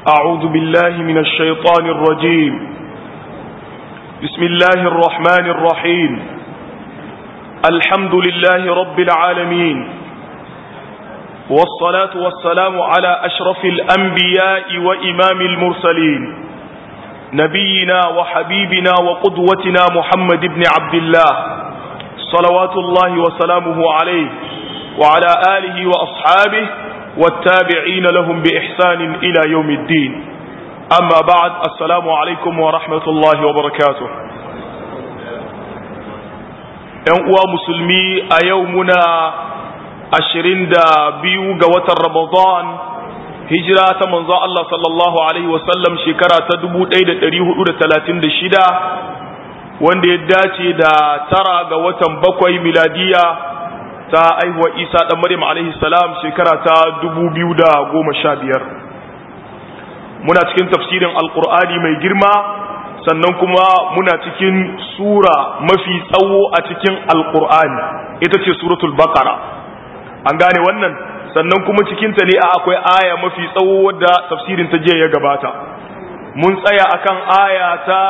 أعوذ بالله من الشيطان الرجيم بسم الله الرحمن الرحيم الحمد لله رب العالمين والصلاة والسلام على أشرف الأنبياء وإمام المرسلين نبينا وحبيبنا وقدوتنا محمد بن عبد الله صلوات الله وسلامه عليه وعلى آله وأصحابه والتابعين لهم بإحسان إلى يوم الدين أما بعد السلام عليكم ورحمة الله وبركاته uwa musulmi a yau muna ashirin da biyu ga watan ramadan hijira ta manzo Allah sallallahu alaihi wasallam shekara ta dubu ɗaya da ɗari hudu da talatin da shida wanda ya dace da tara ga watan bakwai miladiya ta aihuwa isa ɗan maryam alaihi salam shekara ta dubu biyu da goma sha biyar muna cikin tafsirin alkur'ani mai girma sannan kuma muna cikin sura mafi tsawo a cikin alkur'ani ita ce suratul bakara an gane wannan sannan kuma cikinta ne akwai aya mafi tsawo wadda tafsirin ta jiya ya gabata mun tsaya akan aya ta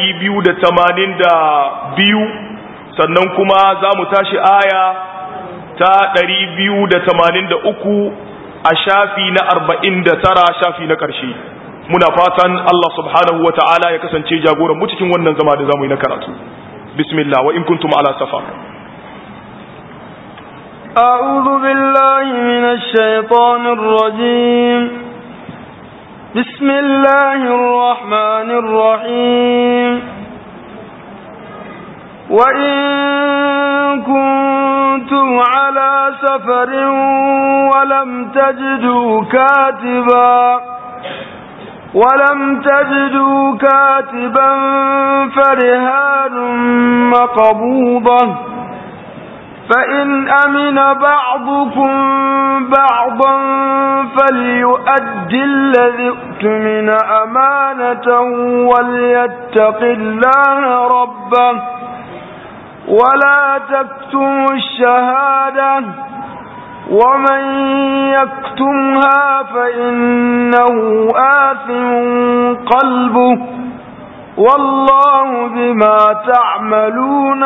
282 sannan kuma za mu tashi aya ta 283 a shafi na 49 shafi na ƙarshe muna fatan Allah subhanahu wa ta'ala ya kasance jagoran mu cikin wannan zama da zamu yi na karatu bismillah wa in kuntum ala safar أعوذ بالله من الشيطان الرجيم بسم الله الرحمن الرحيم وإن كنتم على سفر ولم تجدوا كاتبا ولم تجدوا كاتبا فرهان مقبوضة فإن أمن بعضكم بعضا فليؤدي الذي اؤتمن أمانة وليتق الله ربه ولا تكتموا الشهادة ومن يكتمها فإنه آثم قلبه والله بما تعملون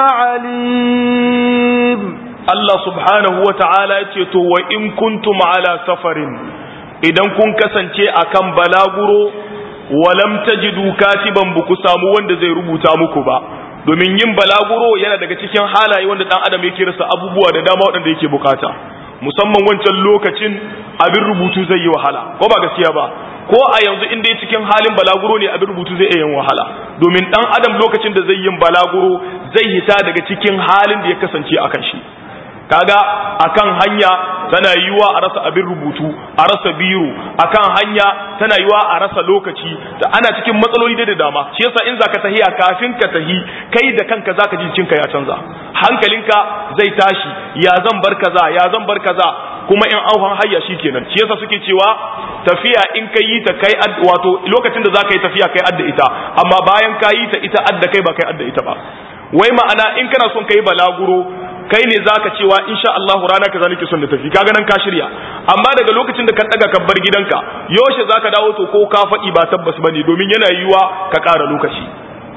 عليم Allah subhanahu wa ta'ala ya ce, To, wa in kuntum ala safarin, idan kun kasance a kan balaguro, walam tajidu katiban ba ku samu wanda zai rubuta muku ba, domin yin balaguro yana daga cikin halaye wanda ɗan adam yake rasa abubuwa da dama waɗanda yake bukata. musamman wancan lokacin abin rubutu zai yi wahala ko ba gaskiya ba ko a yanzu inda ya cikin halin balaguro ne abin rubutu zai iya yin wahala domin dan adam lokacin da zai yin balaguro zai hita daga cikin halin da ya kasance akan shi kaga akan hanya tana yiwa a rasa abin rubutu a rasa biro akan hanya tana yiwa a rasa lokaci da ana cikin matsaloli da dama shi yasa in zaka tahiya kafin ka tahi kai da kanka zaka ji cinka ya canza hankalinka zai tashi ya zan bar kaza ya zan bar kaza kuma in auhan hayya shikenan shi yasa suke cewa tafiya in kai yi ta kai wato lokacin da zaka yi tafiya kai adda ita amma bayan ka yi ta ita adda kai ba kai adda ita ba wai ma'ana in kana son kai balaguro kai ne zaka cewa insha Allah rana kaza nake son da tafi kaga nan ka shirya amma daga lokacin da ka daga ka bar gidanka yaushe zaka dawo to ko ka faɗi ba tabbas bane domin yana yiwa ka ƙara lokaci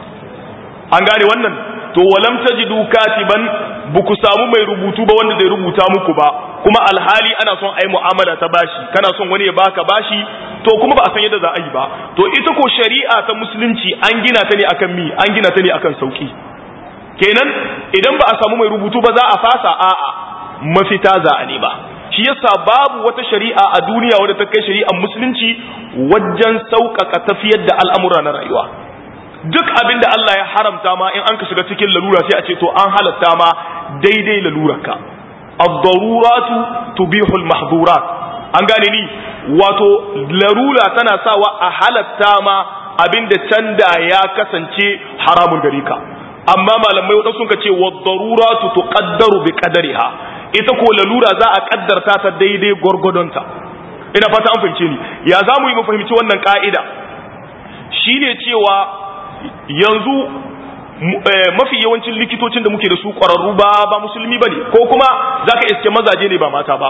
an gane wannan to walam tajidu katiban buku samu mai rubutu ba wanda zai rubuta muku ba kuma alhali ana son ai mu'amala ta bashi kana son wani ya baka bashi to kuma ba a san yadda za a yi ba to ita ko shari'a ta musulunci an gina ta ne akan mi an gina ta ne akan sauki kenan idan ba a samu mai rubutu ba za a fasa a'a mafita za a ne ba shi yasa babu wata shari'a a duniya wadda ta kai shari'ar musulunci wajen sauƙaƙa tafiyar da al'amura na rayuwa duk abin da Allah ya haramta ma in an ka shiga cikin lalura sai a ce to an halatta ma daidai lalurarka ad-daruratu tubihu al-mahdhurat an gane ni wato larura tana sawa a halatta ma abin da canda ya kasance haramun gare ka amma malamai wadanda sun ce wa daruratu tuqaddaru bi qadariha ita ko lalura za a kaddarta ta daidai gwargwadonta ina fata an fahimce ni ya za mu yi mu fahimci wannan ka'ida shine cewa yanzu mafi yawancin likitocin da muke da su ƙwararru ba ba musulmi ba ne ko kuma za ka iske mazaje ne ba mata ba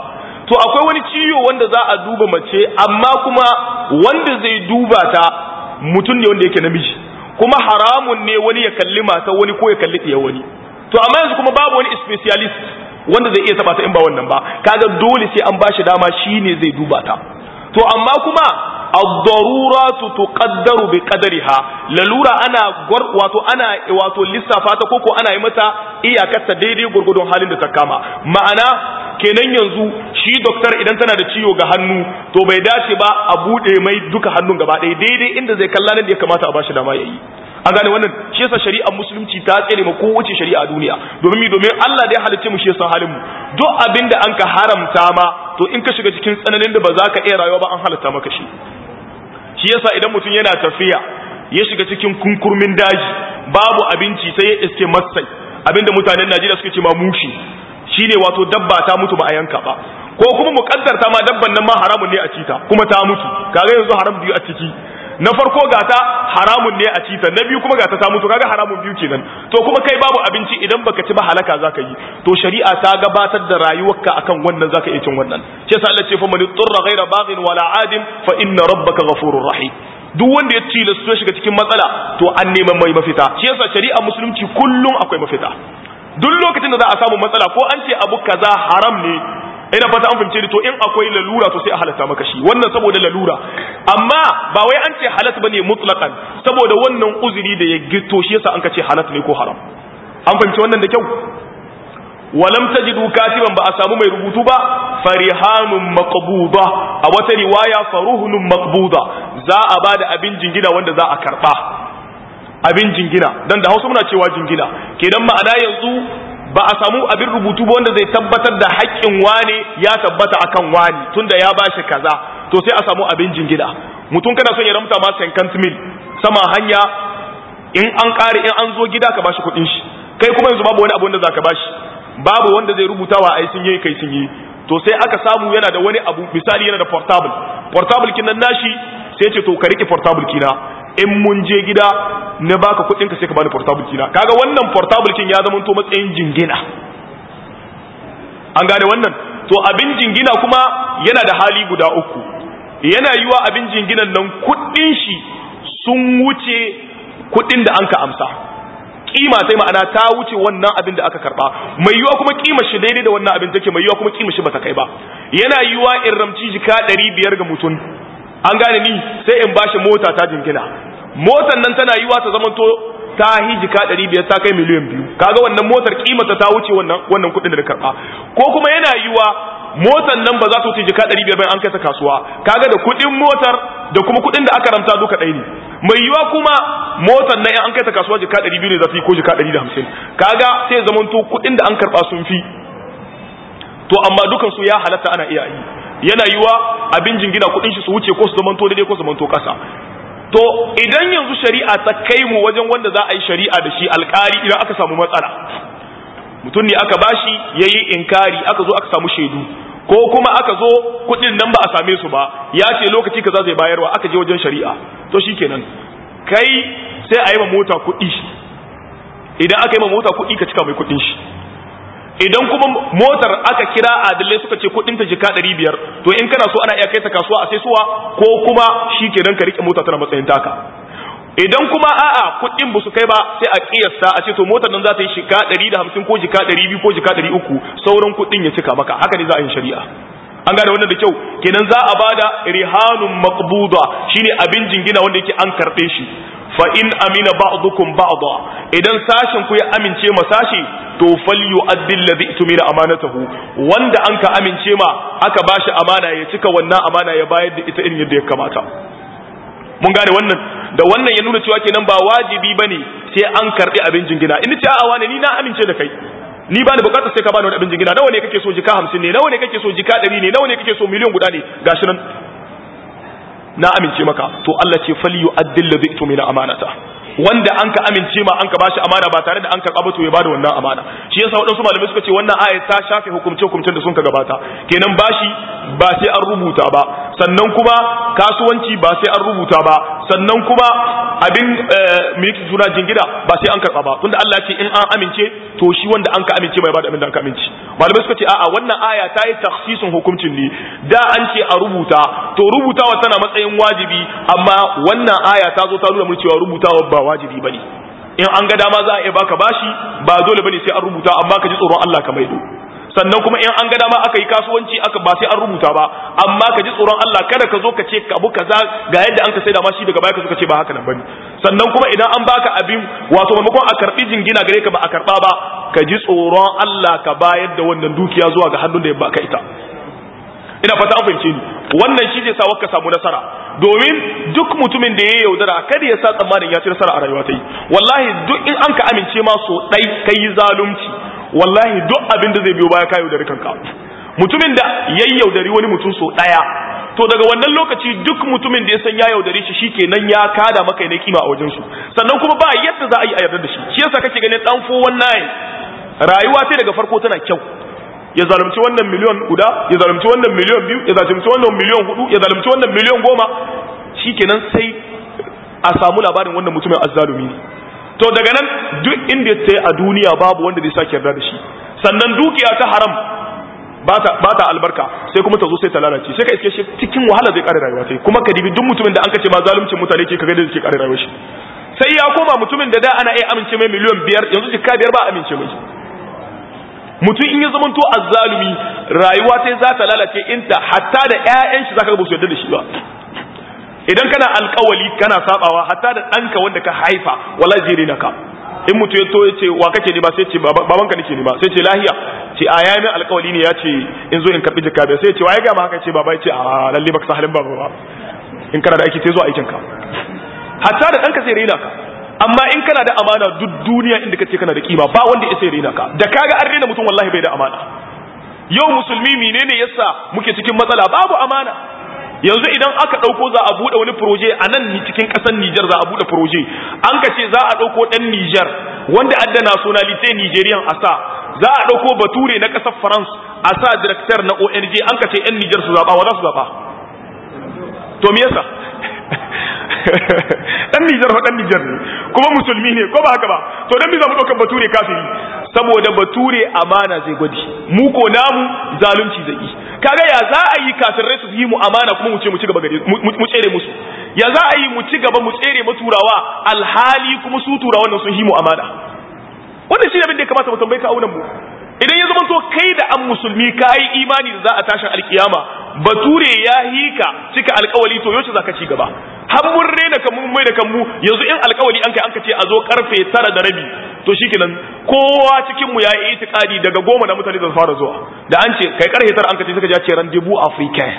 to akwai wani ciwo wanda za a duba mace amma kuma wanda zai duba ta mutum ne wanda yake namiji kuma haramun ne wani ya kalli mata wani ko ya kalli ɗiya wani to amma yanzu kuma babu wani specialist wanda zai iya taba ta in ba wannan ba kaga dole sai an bashi dama shine zai duba ta to amma kuma ad-daruratu tuqaddaru bi qadariha lalura ana wato ana wato lissafa ta koko ana yi mata iyakarta daidai gurgudun halin da ta kama ma'ana kenan yanzu shi doktor idan tana da ciwo ga hannu to bai dace ba a bude mai duka hannun gaba ɗaya daidai inda zai kalla nan da ya kamata a bashi dama yayi an gane wannan shi yasa shari'ar musulunci ta tsere ma kowace shari'a a duniya domin mi domin Allah da ya halicce mu shi yasa halin mu duk abin da an ka haramta ma to in ka shiga cikin tsananin da ba za ka iya rayuwa ba an halatta maka shi shi yasa idan mutum yana tafiya ya shiga cikin kunkurmin daji babu abinci sai ya iske masai abinda mutanen Najeriya suke ce ma mushi shine wato dabba ta mutu ba a yanka ba ko kuma muƙaddarta ma dabban nan ma haramun ne a cita kuma ta mutu kaga yanzu haram biyu a ciki na farko gata haramun ne a cita na biyu kuma gata ta mutu kaga haramun biyu kenan to kuma kai babu abinci idan baka ci ba halaka zaka yi to shari'a ta gabatar da rayuwarka akan wannan zaka iya cin wannan shi yasa Allah ce fa man turra ghaira baghin wala adin fa inna rabbaka ghafurur rahim duk wanda ya ci ya shiga cikin matsala to an neman mai mafita shi yasa shari'a musulunci kullum akwai mafita duk lokacin da za a samu matsala ko an ce abu kaza haram ne ina fata an fahimce ni to in akwai lalura to sai a halatta maka shi wannan saboda lalura amma ba wai an ce halat bane mutlaqan saboda wannan uzuri da ya gito shi yasa an ka ce halat ne ko haram an fahimci wannan da kyau walam tajidu katiban ba a samu mai rubutu ba farihanun maqbuda a wata riwaya faruhunun maqbuda za a bada abin jingina wanda za a karba abin jingina dan da Hausa muna cewa jingina kenan ma'ana yanzu ba a samu abin rubutu ba wanda zai tabbatar da haƙƙin wane ya tabbata akan wani tunda ya bashi kaza to sai a samu abin jingina mutum kana son ya ramta ma 50 mil sama hanya in an ƙare in an zo gida ka bashi kuɗin shi kai kuma yanzu babu wani abu wanda zaka bashi babu wanda zai rubuta wa ai sun yi kai sun yi to sai aka samu yana da wani abu misali yana da portable portable kin nan nashi sai ce to ka rike portable kina in mun je gida na baka kudin ka sai ka bani portable kina kaga wannan portable kin ya zama to matsayin jingina an gane wannan to abin jingina kuma yana da hali guda uku yana yiwa abin jinginan nan kudin shi sun wuce kudin da anka amsa kima sai ma'ana ta wuce wannan abin da aka karba mai yiwa kuma kima shi daidai da wannan abin take mai yiwa kuma kima shi bata kai ba yana yiwa in ramci jika 500 ga mutum an gane ni sai in bashi mota ta jingina motar nan tana yiwa ta zamanto ta hi jika 500 ta kai miliyan biyu kaga wannan motar kimata ta wuce wannan wannan kudin da na karba ko kuma yana yiwa motar nan ba za ta wuce jika 500 bayan an kai ta kasuwa kaga da kudin motar da kuma kudin da aka ramta duka ɗaya ne mai yiwa kuma motar nan in an kai ta kasuwa jika 200 ne za su yi ko jika 150 kaga sai zamanto kudin da an karba sun fi to amma dukan su ya halatta ana iya yi yana yiwa abin jingina kudin shi su wuce ko su zamanto daidai ko su zamanto kasa to idan yanzu shari'a ta kai mu wajen wanda za a yi shari'a da shi alkali idan aka samu matsala mutum ne aka bashi yayi inkari aka zo aka samu shaidu ko kuma aka zo kudin nan ba a same su ba ya ce lokaci kaza zai bayarwa aka je wajen shari'a to shikenan kai sai a yi ma mota kuɗi idan aka yi ma mota kuɗi ka cika mai kuɗin shi idan kuma motar aka kira adalai suka ce kudin ta jika 500 to in kana so ana iya kai ta kasuwa a sai suwa ko kuma shikenan ka rike mota tana matsayin taka idan kuma a'a kudin ba su kai ba sai a kiyasta a ce to motar nan za ta yi shika 150 ko jika 200 ko jika 300 sauran kudin ya cika maka haka ne za a yi shari'a an gane wannan da kyau kenan za a bada rihanun maqbuda shine abin jingina wanda yake an karbe shi fa in amina ba'dukum ba'da idan sashin ku ya amince ma sashi to falyu'addi alladhi tumina amanatahu wanda an ka amince ma aka bashi amana ya cika wannan amana ya bayar da ita irin yadda ya kamata mun gane wannan da wannan ya nuna cewa kenan ba wajibi bane sai an karbi abin jingina in ce a'a wani ni na amince da kai ni ba ni bukatar sai ka bani wani abin jingina nawa ne kake so jika 50 ne nawa ne kake so jika 100 ne nawa ne kake so miliyan guda ne gashi nan na amince maka to Allah ce fal yu'addil ladhi tumina amanata wanda an ka amince ma an ka bashi amana ba tare da an karɓa ba to ya bada wannan amana shi yasa waɗansu malamai suka ce wannan aya ta shafe hukumce hukumcen da sun ka gabata kenan bashi ba sai an rubuta ba sannan kuma kasuwanci ba sai an rubuta ba sannan kuma abin miki juna jingina ba sai an karɓa ba tunda Allah ce in an amince to shi wanda an ka amince mai bada abin da an ka amince malamai suka ce a'a wannan aya ta yi takhsisin hukuncin ne da an ce a rubuta to rubutawa tana matsayin wajibi amma wannan aya ta zo ta nuna mun cewa rubutawa ba wajibi bane in an ga dama za a iya baka bashi ba dole bane sai an rubuta amma ka ji tsoron Allah ka maido sannan kuma in an ga dama aka yi kasuwanci aka ba sai an rubuta ba amma ka ji tsoron Allah kada ka zo ka ce abu kaza ga yadda an ka saida ma shi daga baya ka zo ka ce ba haka nan bane sannan kuma idan an baka abin wato maimakon a karbi jingina gare ka ba a karba ba ka ji tsoron Allah ka bayar da wannan dukiya zuwa ga hannun da ya baka ita ina fata an fahimce ni wannan shi zai sa ka samu nasara domin duk mutumin da ya yaudara kada ya sa tsammanin ya ci nasara a rayuwa ta yi wallahi duk in an ka amince ma so dai kai zalunci wallahi duk abin da zai biyo baya ka yaudari kanka mutumin da ya yaudari wani mutum so daya to daga wannan lokaci duk mutumin da ya san ya yaudare shi shikenan ya kada maka ne kima a wajen su sannan kuma ba yadda za a yi a yarda da shi shi yasa kake ganin dan 419 rayuwa sai daga farko tana kyau ya zalunci wannan miliyon guda ya zalunci wannan miliyon biyu ya zalunci wannan miliyon hudu ya zalunci wannan miliyon goma shikenan sai a samu labarin wannan mutumin azzalumi ne to daga nan duk inda ta a duniya babu wanda zai sake yarda da shi sannan dukiya ta haram ba ta albarka sai kuma ta zo sai ta lalace sai ka iske shi cikin wahala zai kare rayuwa sai kuma ka dibi duk mutumin da an kace ma zaluncin mutane ke kaga da zai kare rayuwar shi sai ya koma mutumin da da ana iya amince mai miliyan biyar yanzu jikka biyar ba amince mai mutum in ya zama to azzalumi rayuwa sai za ta lalace inta hatta da ƴaƴan shi zaka ga ba su yarda da shi ba idan kana alkawali kana sabawa hatta da ɗanka wanda ka haifa wallahi zai rena ka in mutu ya to ya ce wa kake ne ba sai ce babanka nake ne ba sai ce lahiya ce a ya min alkawali ne ya ce in zo in karbi jikka bai sai ce wa ya ga ma haka ce baba ya ce a lalle baka sa halin baba ba in kana da aiki sai zo aikin ka hatta da ɗanka zai rena ka amma in kana da amana duk duniya inda kace kana da kima ba wanda ya sai rena ka da kaga an rena mutum wallahi bai da amana yau musulmi menene yasa muke cikin matsala babu amana yanzu idan aka ɗauko za a buɗe wani proje a nan cikin ƙasar Nijar za a buɗe proje an ka ce za a ɗauko ɗan Nijar wanda adda nationality Nigerian a sa za a ɗauko bature na ƙasar France a sa director na ONG an ka ce 'yan Nijar su zaɓa wa za su zaɓa to me yasa dan Nijar fa dan Nijar ne kuma musulmi ne ko ba haka ba to dan me za mu ɗaukar bature kafiri saboda bature amana zai gwadi mu ko namu zalunci zai yi kaga ya za a yi kafirai su yi mu amana kuma mu ce mu ci gaba gare mu tsere musu ya za a yi mu ci gaba mu tsere mu turawa alhali kuma su turawan nan sun yi mu amana wannan shi ne abin da ya kamata mu tambaye ka aunan mu idan ya zama to kai da an musulmi ka yi imani da za a tashin alkiyama bature ya hika cika alkawali to yaushe za ka ci gaba har mun rena kan mun mai da kanmu yanzu in alkawali an kai an ka ce a zo karfe tara da rabi to shikenan kowa cikin mu ya yi itikadi daga goma na mutane zan fara zuwa da an ce kai karfe tara an ka ce suka ja ce rendezvous africain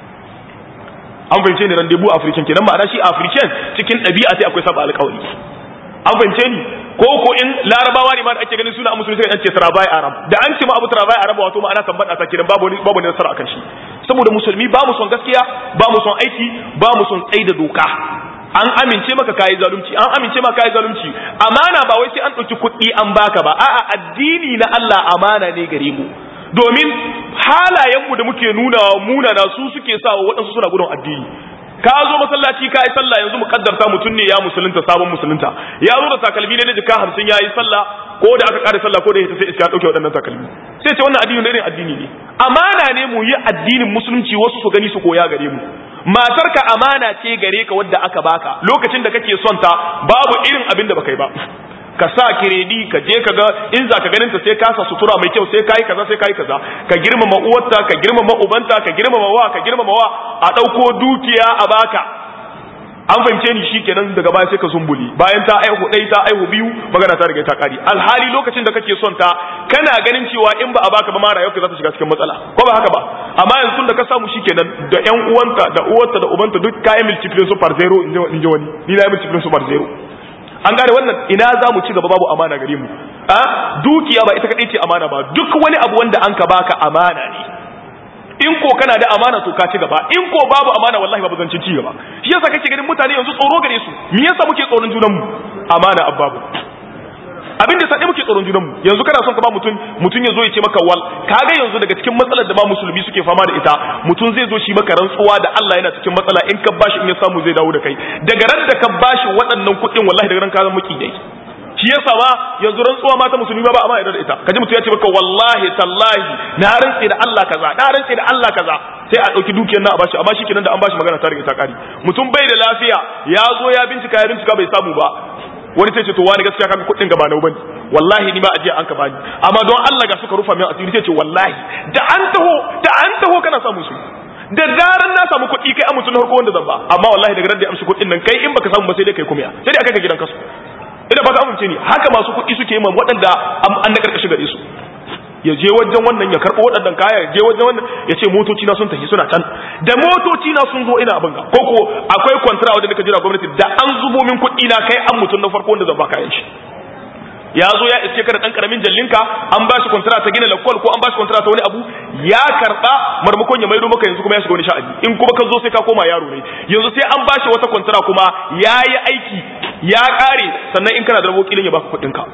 an fahimce ni rendezvous africain kenan ma'ana shi africain cikin ɗabi'a sai akwai saba alkawali an fahimce ni ko ko in larabawa ne ma da ake ganin suna musulmi sai an ce travail arab da an ce ma abu travail arab wato ma ana tambada ta kiran babu babu ne nasara akan shi saboda musulmi ba mu son gaskiya ba mu son aiki ba mu son tsayi da doka an amince maka kayi zalunci an amince maka kayi zalunci amana ba wai sai an ɗauki kuɗi an baka ba a'a addini na Allah amana ne gare mu domin halayenmu da muke nuna munana su suke sa waɗansu suna gudun addini ka zo masallaci ka yi sallah yanzu mukaddarta mutum ne ya musulunta sabon musulunta ya zo da takalmi ne na jika hamsin ya yi sallah ko da aka kare sallah ko da ya sai iska ɗauke waɗannan takalmi sai ce wannan addini irin addini ne amana ne mu yi addinin musulunci wasu su gani su koya gare mu matarka amana ce gare ka wadda aka baka lokacin da kake son ta babu irin abin da baka yi ba ka sa kiredi ka je ka ga in za ka ganin ta sai ka sa sutura mai kyau sai kai kaza sai kai kaza ka girmama uwarta ka girmama ubanta ka girmama wa ka girmama wa a dauko dukiya a baka an fahimce ni shikenan daga baya sai ka zumbuli bayan ta aihu dai ta aihu biyu magana ta riga ta kari alhali lokacin da kake son ta kana ganin cewa in ba a baka ba ma rayuwarka za ta shiga cikin matsala ko ba haka ba amma yanzu tun da ka samu shikenan da ƴan uwanta da uwarta da ubanta duk kayan multiplication su par zero in ji wani ni na yi multiplication su par zero an gane wannan ina za mu ci gaba babu amana gare mu a dukiya ba ita kadai ce amana ba duk wani abu wanda an ka baka amana ne in ko kana da amana to ka ci gaba in ko babu amana wallahi babu zancin ci gaba shi yasa kake ganin mutane yanzu tsoro gare su me yasa muke tsoron junan mu amana abbabu abin da sai muke tsoron junanmu yanzu kana son ka ba mutum mutum ya zo ya ce maka wal kaga yanzu daga cikin matsalar da ba musulmi suke fama da ita mutum zai zo shi maka rantsuwa da Allah yana cikin matsala in ka bashi in ya samu zai dawo da kai daga ran da ka bashi waɗannan kuɗin wallahi daga ran ka zama maki dai shi yasa ma yanzu rantsuwa mata musulmi ba amma yarda da ita kaji mutum ya ce maka wallahi tallahi na rantse da Allah kaza na rantse da Allah kaza sai a dauki dukiyar nan a bashi amma shikenan da an bashi magana ta riga ta kare mutum bai da lafiya ya zo ya bincika ya bincika bai samu ba wani sai ce to wani gaskiya kaga kuɗin gaba na bane wallahi ni ba ajiya an ka bani amma don Allah ga suka rufa min asiri sai ce wallahi da an taho da an taho kana samu su da zaran na samu kuɗi kai an mutum harko wanda zan ba amma wallahi daga da amshi kuɗin nan kai in baka samu ba sai dai kai kuma sai dai aka ka gidan kasu ina ba ka amince ni haka masu kuɗi suke yi man waɗanda an na karkashi gare su ya je wajen wannan ya karɓo waɗannan kaya ya je wajen wannan ya ce motoci na sun tafi suna can da motoci na sun zo ina abin ga ko ko akwai kwantara wajen nika jira gwamnati da an zubo min kuɗi na kai an mutum na farko wanda zan ba kayan shi ya zo ya iske ka da ɗan ƙaramin jallinka an ba shi kwantara ta gina lakwal ko an ba shi kwantara ta wani abu ya karɓa marmakon ya maido maka yanzu kuma ya shiga wani sha'ani in kuma ka zo sai ka koma yaro ne yanzu sai an ba shi wata kwantara kuma ya yi aiki ya ƙare sannan in kana da rabo kilin ya baka kuɗinka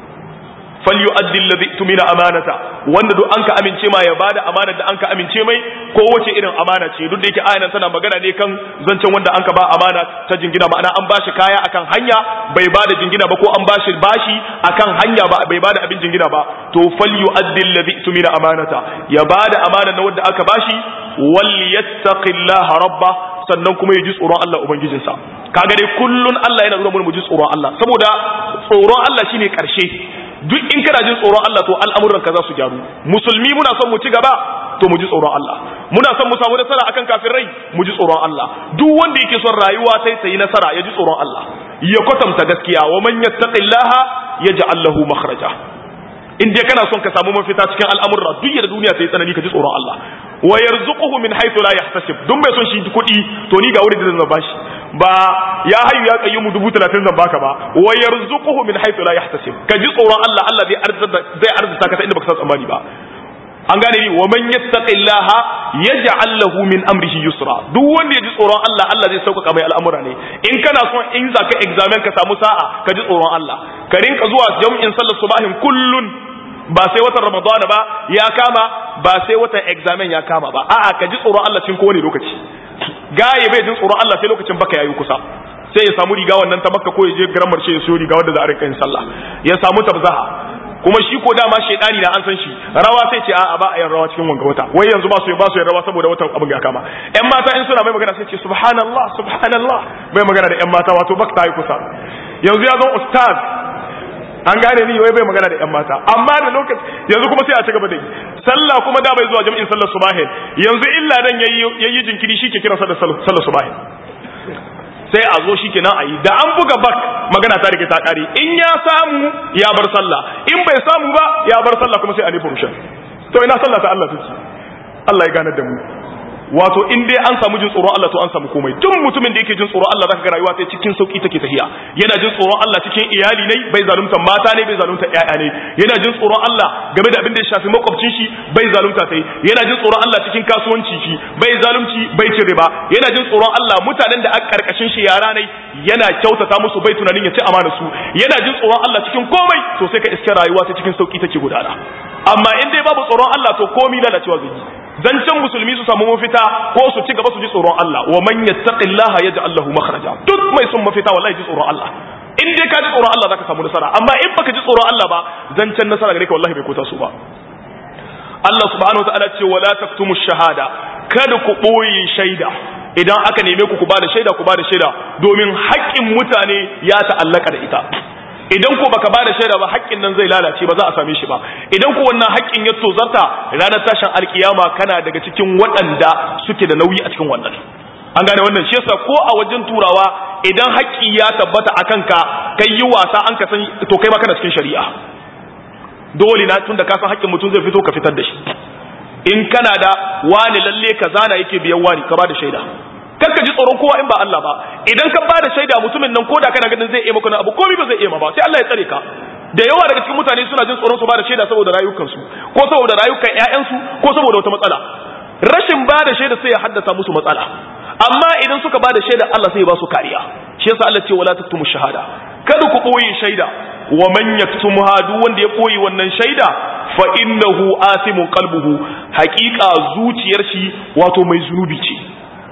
falyu'addi alladhi tumina amanata wanda duk anka amince ma ya bada amanar da anka amince mai ko wace irin amana ce duk da yake ayan tana magana ne kan zancen wanda anka ba amana ta jingina ma'ana an bashi kaya akan hanya bai bada jingina ba ko an bashi bashi akan hanya ba bai bada abin jingina ba to falyu'addi alladhi tumina amanata ya bada amanar na wanda aka bashi wal yattaqillaha rabba sannan kuma ya ji tsoron Allah ubangijinsa kaga dai kullun Allah yana nuna mu ji tsoron Allah saboda tsoron Allah shine karshe duk in kana jin tsoron Allah to al'amuran ka za su gyaru musulmi muna son mu ci gaba to mu ji tsoron Allah muna son mu samu nasara akan kafirai mu ji tsoron Allah duk wanda yake son rayuwa sai ta yi nasara ya ji tsoron Allah ya kwatanta gaskiya wa man yattaqillaha yaj'al lahu makhraja in dai kana son ka samu mafita cikin al'amurra duk da duniya ta yi tsanani ka ji tsoron Allah wa yarzuquhu min haythu la yahtasib duk mai son shi kuɗi to ni ga wurin da zan bashi ba ya hayu ya qayyumu dubu talatin zan baka ba wa yarzuquhu min haythu la yahtasib ka ji tsoron Allah Allah zai arzuta zai arzuta ka ta inda baka san tsammani ba an gane ni wa man yattaqillaha yaj'al lahu min amrihi yusra duk wanda ya ji tsoron Allah Allah zai sauƙaƙa mai al'amura ne in kana son in zaka examen ka samu sa'a ka ji tsoron Allah ka rinka zuwa jam'in sallar subahin kullun ba sai watan ramadana ba ya kama ba sai watan examen ya kama ba a'a ka ji tsoron Allah cikin kowane lokaci gaye bai jin tsoron Allah sai lokacin baka yayi kusa sai ya samu riga wannan ta makka ko ya je garan marshe ya siyo riga wanda za a rinka yin sallah ya samu tabzaha kuma shi ko dama shedani na an san shi rawa sai ce a'a ba a yin rawa cikin wanga wata wai yanzu ba su ba su yin rawa saboda watan abin ya kama ƴan mata in suna mai magana sai ce subhanallah subhanallah mai magana da ƴan mata wato baka ta yi kusa yanzu ya zo ustaz an gane ni wai bai magana da ƴan mata amma da lokaci yanzu kuma sai a ci gaba da yi sallah kuma da bai zuwa jami'in sallar subahin yanzu illa dan yayi yayi jinkiri shi ke kiransa da sallar subahin sai a zo shi kenan a yi da an buga bak magana ta rike ta kare in ya samu ya bar sallah in bai samu ba ya bar sallah kuma sai a nufi rushen to ina sallah ta Allah take Allah ya ganar da mu wato in dai an samu jin tsoron Allah to an samu komai duk mutumin da yake jin tsoron Allah zaka ga rayuwa sai cikin sauki take tafiya yana jin tsoron Allah cikin iyali ne bai zalunta mata ne bai zalunta ƴaƴa ne yana jin tsoron Allah game da abin da ya shafi makwabcin shi bai zalunta sai yana jin tsoron Allah cikin kasuwanci shi bai zalunci bai cin riba yana jin tsoron Allah mutanen da aka karkashin shi yara ne yana kyautata musu bai tunanin ya ci amana su yana jin tsoron Allah cikin komai to sai ka iske rayuwa ta cikin sauki take gudana amma in dai babu tsoron Allah to komai lalacewa zai yi zancen musulmi su samu mafita ko su ci gaba su ji tsoron Allah wa man yattaqillaha yaj'al lahu makhraja duk mai son mafita wallahi ji tsoron Allah in dai ka ji tsoron Allah zaka samu nasara amma in baka ji tsoron Allah ba zancen nasara gare ka wallahi bai kota su ba Allah subhanahu wataala ce wala taktumu shahada kada ku boye shaida idan aka neme ku ku bada shaida ku bada shaida domin haƙƙin mutane ya ta'allaka da ita idan ko baka bada shaida ba haƙƙin nan zai lalace ba za a same shi ba idan ko wannan haƙƙin ya tozarta ranar tashin alkiyama kana daga cikin waɗanda suke da nauyi a cikin wannan an gane wannan shi yasa ko a wajen turawa idan haƙƙi ya tabbata a kanka kai yi wasa an ka san to kai ma kana cikin shari'a dole na tunda ka san haƙƙin mutum zai fito ka fitar da shi in kana da wani lalle ka zana yake biyan wani ka ba da shaida kar ka ji tsoron kowa in ba Allah ba idan ka bada shaida mutumin nan koda kana ganin zai iya maka abu komai ba zai iya ma ba sai Allah ya tsare ka da yawa daga cikin mutane suna jin tsoron su bada shaida saboda rayukansu ko saboda rayukan ƴaƴansu ko saboda wata matsala rashin bada shaida sai ya haddasa musu matsala amma idan suka bada shaida Allah sai ya ba su kariya shi yasa Allah ce wala taktumu shahada kada ku boye shaida wa man yaktumha duk wanda ya boye wannan shaida fa innahu asimun qalbuhu haqiqa zuciyar shi wato mai zunubi ce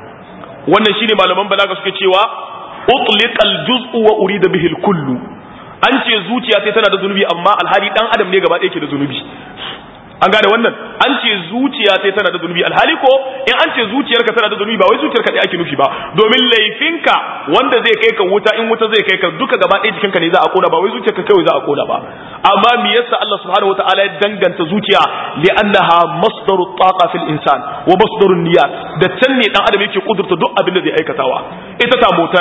wannan shine malaman balaga suke cewa utliqal juz'u wa urida bihi kullu an ce zuciya sai tana da zunubi amma alhali dan adam ne gaba ɗaya ke da zunubi an gane wannan an ce zuciya sai tana da zunubi alhali ko in an ce zuciyarka tana da zunubi ba wai zuciyarka ɗaya ake nufi ba domin laifinka wanda zai kai ka wuta in wuta zai kai ka duka gaba ɗaya jikinka ne za a kona ba wai zuciyarka kawai za a kona ba amma me yasa Allah subhanahu wataala ya danganta zuciya li annaha masdaru taqa fil insan wa masdaru niyyat da can ne dan adam yake kudurta duk abin da zai aikatawa ita ta mota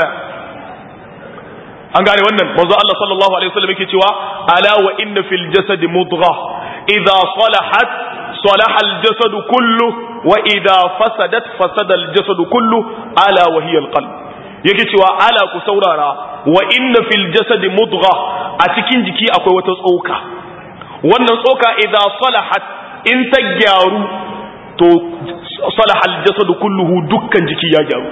an gane wannan manzo Allah sallallahu alaihi wasallam yake cewa ala wa inna fil jasad mudghah idha salahat salaha al jasad kullu wa idha fasadat fasada al jasad kullu ala wa hiya al qalb yake cewa ala ku saurara wa inna fil jasad mudghah a cikin jiki akwai wata tsoka wannan tsoka idha salahat in ta gyaru to salaha al jasad kulluhu dukkan jiki ya gyaru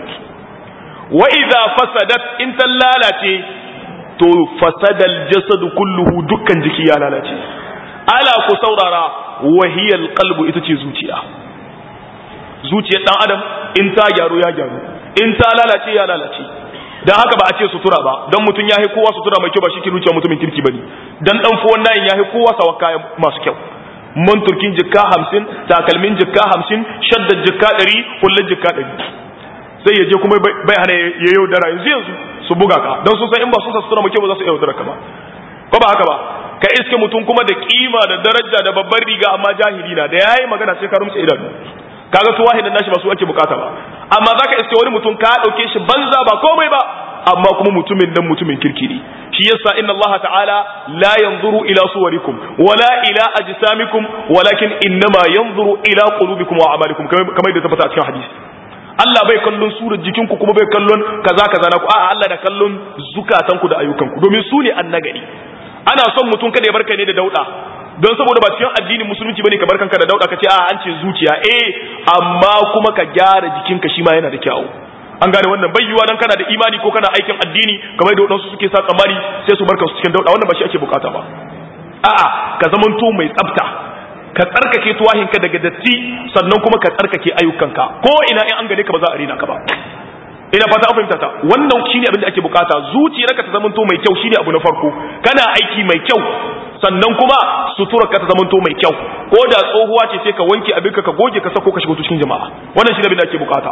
wa idha fasadat in ta lalace to fasadal jasadu kulluhu dukkan jiki ya lalace ala ku saurara wahiyal qalbu ita ce zuciya zuciyar dan adam in ta gyaru ya gyaru in ta lalace ya lalace dan haka ba a ce sutura ba dan mutun yahi kowa sutura mai kyau ba shi ke zuciya mutumin kirki bane dan dan fuwan nayin yahi kowa sawa kaya masu kyau man turkin jikka 50 takalmin jikka 50 shaddar jikka 100 kullun jikka 100 sai ya je kuma bai hana ya yaudara yanzu yanzu su buga ka don sun san in ba su sutura muke ba za su yaudara ka ba ko ba haka ba ka iske mutum kuma da kima da daraja da babbar riga amma jahili na da yayi magana sai ka rumtsa idanu kaga su wahidan nashi ba su ake bukata ba amma zaka iske wani mutum ka dauke shi banza ba komai ba amma kuma mutumin nan mutumin kirki ne shi yasa inna Allah ta'ala la yanzuru ila suwarikum wala ila ajsamikum walakin innama yanzuru ila qulubikum wa a'malikum kamar da tabbata a cikin hadisi Allah bai kallon surar jikinku kuma bai kallon kaza kaza na ku a'a Allah da kallon zukatanku da ayyukanku domin su ne annagari ana son mutum kada ya barka ne da dauda don saboda ba cikin addinin musulunci bane ka barkanka da dauda ka ce a'a an ce zuciya eh amma kuma ka gyara jikinka shi ma yana da kyau an gane wannan bai yiwa dan kana da imani ko kana aikin addini kamar da wadansu suke sa tsamari sai su barka su cikin dauda wannan ba shi ake bukata ba a'a ka zamanto mai tsafta ka tsarkake tuwahinka daga datti sannan kuma ka tsarkake ayyukanka ko ina in an gane ka ba za a rina ka ba ina fata an fahimta ta wannan shine abin da ake bukata zuciyarka ta zamanto mai kyau shine abu na farko kana aiki mai kyau sannan kuma suturarka ta zamanto mai kyau ko da tsohuwa ce sai ka wanke abinka ka goge ka sako ka shiga cikin jama'a wannan shine abin da ake bukata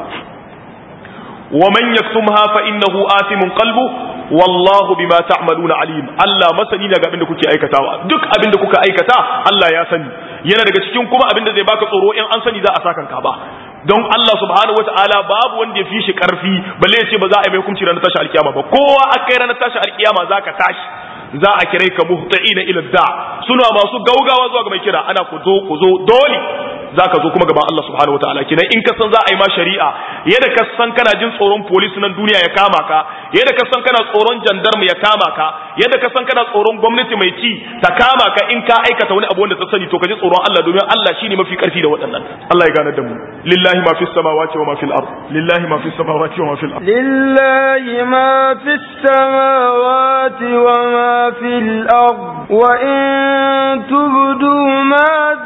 wa man yaktumha fa innahu athimun qalbu wallahu bima ta'maluna alim Allah masani daga abin da kuke aikatawa duk abin da kuka aikata Allah ya sani yana daga cikin kuma abin da zai baka tsoro in an sani za a sakan ka ba don Allah subhanahu wataala babu wanda ya fi shi karfi balle ya ce ba za a yi mai hukunci ranar tashi alkiyama ba kowa akai ranar tashi alkiyama zaka tashi za a kirai ka muhta'ina ila da suna masu gaugawa zuwa ga mai kira ana ku zo ku zo dole za ka zo kuma gaban Allah subhanahu wataala kenan in ka san za a yi ma shari'a yadda ka san kana jin tsoron police nan duniya ya kama ka yadda ka san kana tsoron jandarmu ya kama ka yadda ka san kana tsoron gwamnati mai ci ta kama ka in ka aikata wani abu wanda ta sani to ka ji tsoron Allah domin Allah shine mafi karfi da waɗannan Allah ya gane da mu lillahi ma fis samawati wa ma fil ard lillahi ma fis samawati wa ma fil ard lillahi ma fis samawati wa ma fil ard wa in tubdu ma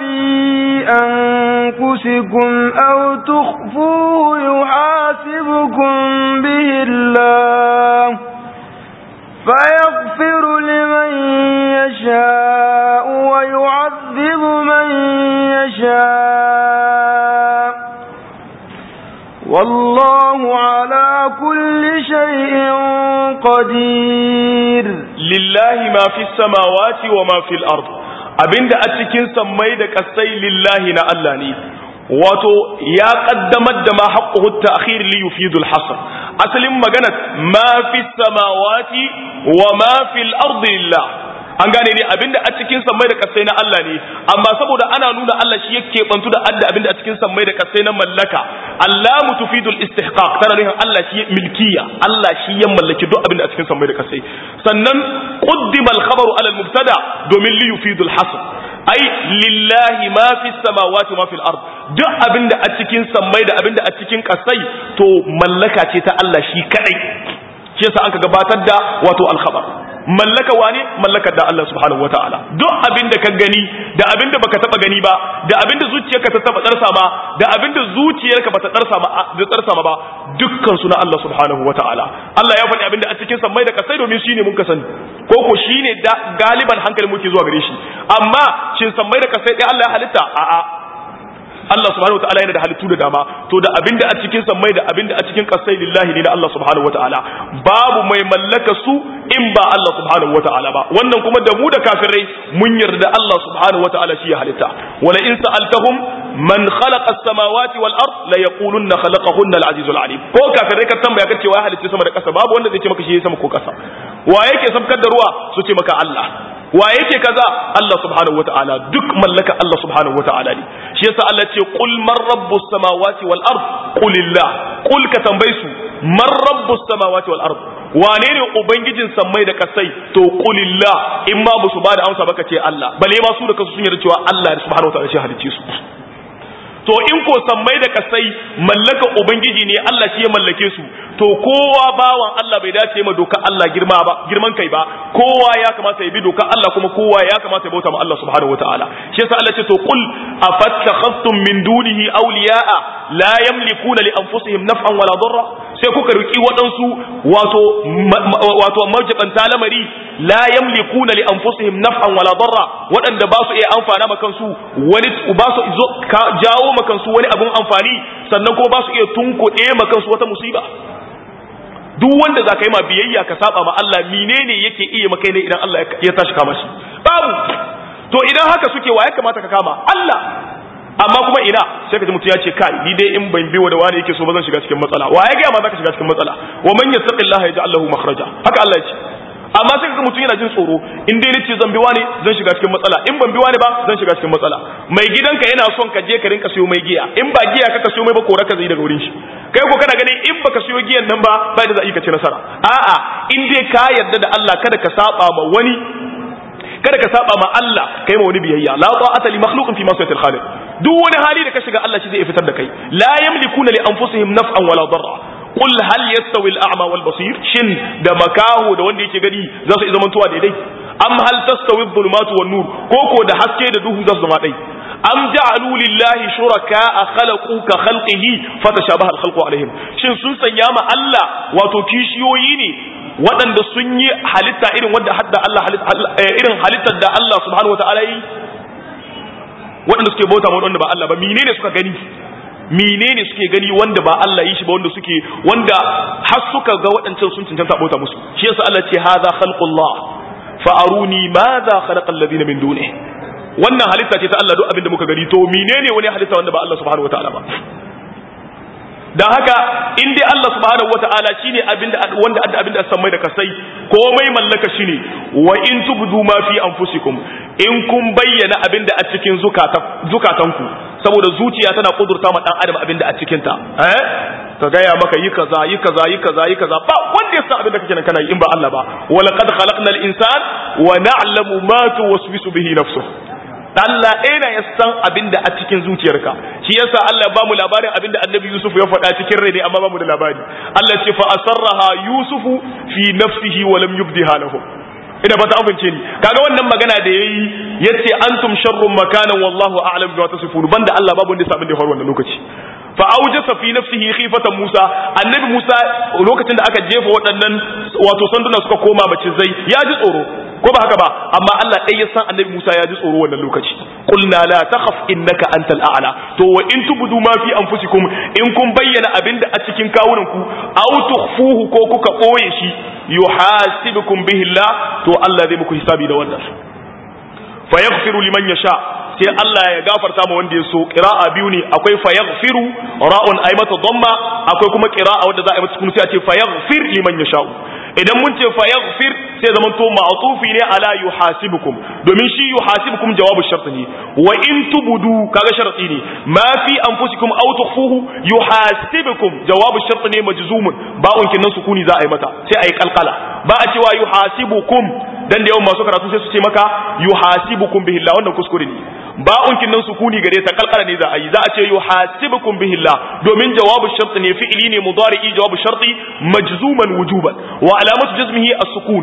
fi أنفسكم أو تخفوه يحاسبكم به الله فيغفر لمن يشاء ويعذب من يشاء والله على كل شيء قدير لله ما في السماوات وما في الأرض abinda a cikin sammai da kasai lillahi na Allah ne wato ya kaddamar da ma haqquhu ta'khir li yufidul hasr asalin magana ma fi samawati wa ma fil ardi lillah an gane ne abinda a cikin sammai da kasai na Allah ne amma saboda ana nuna Allah shi yake bantu da adda abinda a cikin sammai da kasai na mallaka Allah mutufidul istihqaq tana nufin Allah shi milkiya Allah shi ya mallaki duk abinda a cikin sammai da kasai sannan quddima al-khabaru ala al-mubtada domin li yufidul hasr ai lillahi ma fi samawati ma fil ard duk abinda a cikin sammai da abinda a cikin kasai to mallaka ce ta Allah shi kadai shi yasa an ka gabatar da wato al-khabar mallaka wane mallakar da Allah subhanahu wataala duk abin da ka gani da abin da baka taba gani ba da abin da zuciyarka ta taba tsarsa ma da abin da zuciyarka bata tsarsa ma da tsarsa ma ba dukkan su na Allah subhanahu wataala Allah ya faɗi abin da a cikin sammai da kasai domin shine mun ka sani ko ko shine da galiban hankali muke zuwa gare shi amma shin sammai da kasai dai Allah ya halitta a'a Allah subhanahu wataala yana da halittu da dama to da abinda a cikin sammai da abinda a cikin kasai lillahi ne na Allah subhanahu wataala babu mai mallaka su in ba Allah subhanahu wataala ba wannan kuma da mu da kafirai mun yarda Allah subhanahu wataala shi ya halitta wala in sa'altahum man khalaqa as-samawati wal ard la yaqulunna khalaqahunna al-azizul alim ko kafirai ka tambaya kace wa halitta sama da kasa babu wanda zai ce maka shi sama ko kasa wa yake sabkar da ruwa su ce maka Allah wa yake kaza Allah subhanahu wataala duk mallaka Allah subhanahu wataala ne shi yasa Allah ce qul man rabbus samawati wal ard qulillah qul ka tambaye su man rabbus samawati wal ard wane ne ubangijin sammai da kasai to qulillah in ma ba su ba da amsa baka ce Allah bale ma su da kasu sun yarda cewa Allah subhanahu wataala shi halicce su to in ko sammai da kasai mallaka ubangiji ne Allah shi ya mallake su to kowa bawan Allah bai dace ma doka Allah girma ba girman kai ba kowa ya kamata ya bi doka Allah kuma kowa ya kamata ya bauta ma Allah subhanahu wataala shi yasa Allah ce to qul afattakhastum min dunihi awliya'a la yamlikuna li anfusihim naf'an wala darra sai kuka riki waɗansu wato wato majabanta lamari la yamlikuna li anfusihim naf'an wala darra waɗanda ba su iya amfana ma kansu wani ba su jawo ma kansu wani abun amfani sannan kuma ba su iya tunkuɗe ma kansu wata musiba duk wanda za ka yi ma biyayya ka saba ma Allah menene yake iya maka ne idan Allah ya tashi kama shi babu to idan haka suke wa ya kamata ka kama Allah amma kuma ina sai ka ji mutum ya ce kai ni dai in ban bi wa da wani yake so ba zan shiga cikin matsala wa ya ga ma zaka shiga cikin matsala wa man yattaqillaha yaj'al lahu makhraja haka Allah ya ce amma sai kaga mutum yana jin tsoro in dai nace zan bi wani zan shiga cikin matsala in ban bi wani ba zan shiga cikin matsala mai gidanka yana son ka je ka rinka siyo mai giya in ba giya ka siyo mai ba kora ka zai daga wurin shi kai ko kana ganin in baka siyo giyan nan ba ba da za a yi ka ci nasara a'a in dai ka yarda da Allah kada ka saba ma wani kada ka saba ma Allah kai ma wani biyayya la ta'ata li makhluqin fi ma'siyatil khaliq duk wani hali da ka shiga Allah shi zai fitar da kai la yamlikuna li anfusihim naf'an wala darra qul hal yastawi al-a'ma wal basir shin da makaho da wanda yake gani za su zama tuwa daidai am hal tastawi adh-dhulumatu wan nur ko ko da haske da duhu za su zama dai am ja'alu lillahi shuraka'a khalaqu ka khalqihi fatashabaha al-khalqu alaihim shin sun sanya ma Allah wato kishiyoyi ne waɗanda sun yi halitta irin wanda hadda Allah irin halittar da Allah subhanahu wataala yi waɗanda suke bauta ma wanda ba Allah ba menene suka gani menene suke gani wanda ba Allah yi shi ba wanda suke wanda har suka ga waɗancan sun cancanta bauta musu shi yasa Allah ce hadha khalqullah fa aruni madha khalaqa alladhina min dunihi wannan halitta ce ta Allah duk abin da muka gani to menene wani halitta wanda ba Allah subhanahu wataala ba dan haka in dai Allah subhanahu wataala shine abinda wanda adda abinda samai da kasai komai mallaka shine wa in tubdu ma fi anfusikum in kun bayyana abinda a cikin zukatan zukatanku saboda zuciya tana kudurta ma dan adam abinda a cikin ta eh ka gaya maka yi kaza yi kaza yi kaza yi kaza ba wanda ya san abinda kake nan kana yi in ba Allah ba wa laqad khalaqnal insan wa na'lamu ma tuwaswisu bihi nafsuhu Allah ɗaya na ya san abin da a cikin zuciyarka shi yasa Allah ba mu labarin abin da annabi Yusuf ya faɗa cikin rai ne amma ba mu da labari Allah ce fa asarraha Yusufu fi nafsihi wa lam yubdiha lahum ina fata amince ni kaga wannan magana da yayi yace antum sharrun makanan wallahu a'lam bima tasifun banda Allah babu wanda ya abin da ya faru wannan lokaci fa aujasa fi nafsihi khifatan Musa annabi Musa lokacin da aka jefa waɗannan wato sanduna suka koma macizai ya ji tsoro ko ba haka ba amma Allah ɗaya ya san annabi Musa ya ji tsoro wannan lokaci qulna la takhaf innaka antal a'la to wa in tubdu ma fi anfusikum in kun bayyana abinda a cikin kawunan ku aw tukhfuhu ko kuka boye shi yuhasibukum bihi Allah to Allah zai muku hisabi da wannan fa yaghfiru liman yasha sai Allah ya gafarta ma wanda ya so qira'a biyu ne akwai fa yaghfiru ra'un ay mata dhamma akwai kuma qira'a wanda za a yi mata sukun sai a ce fa yaghfir liman yasha idan mun ce fa yaghfir sai zaman to ma'tufi ne ala yuhasibukum domin shi yuhasibukum jawabu shart ne wa in tubudu kaga sharti ne ma fi anfusikum aw tukhfuhu yuhasibukum jawabu shart ne majzumun ba'un kinnan sukuni za a yi mata sai a yi kalkala ba a cewa yuhasibukum dan da yawan masu karatu sai su ce maka yuhasibukum bihillah wannan kuskure ne ba'un kinnan sukuni gare ta kalkala ne za a yi za a ce yuhasibukum bihillah domin jawabu shart ne fi'ili ne mudari'i jawabu sharti majzuman wujuban wa alamatu jazmihi as-sukun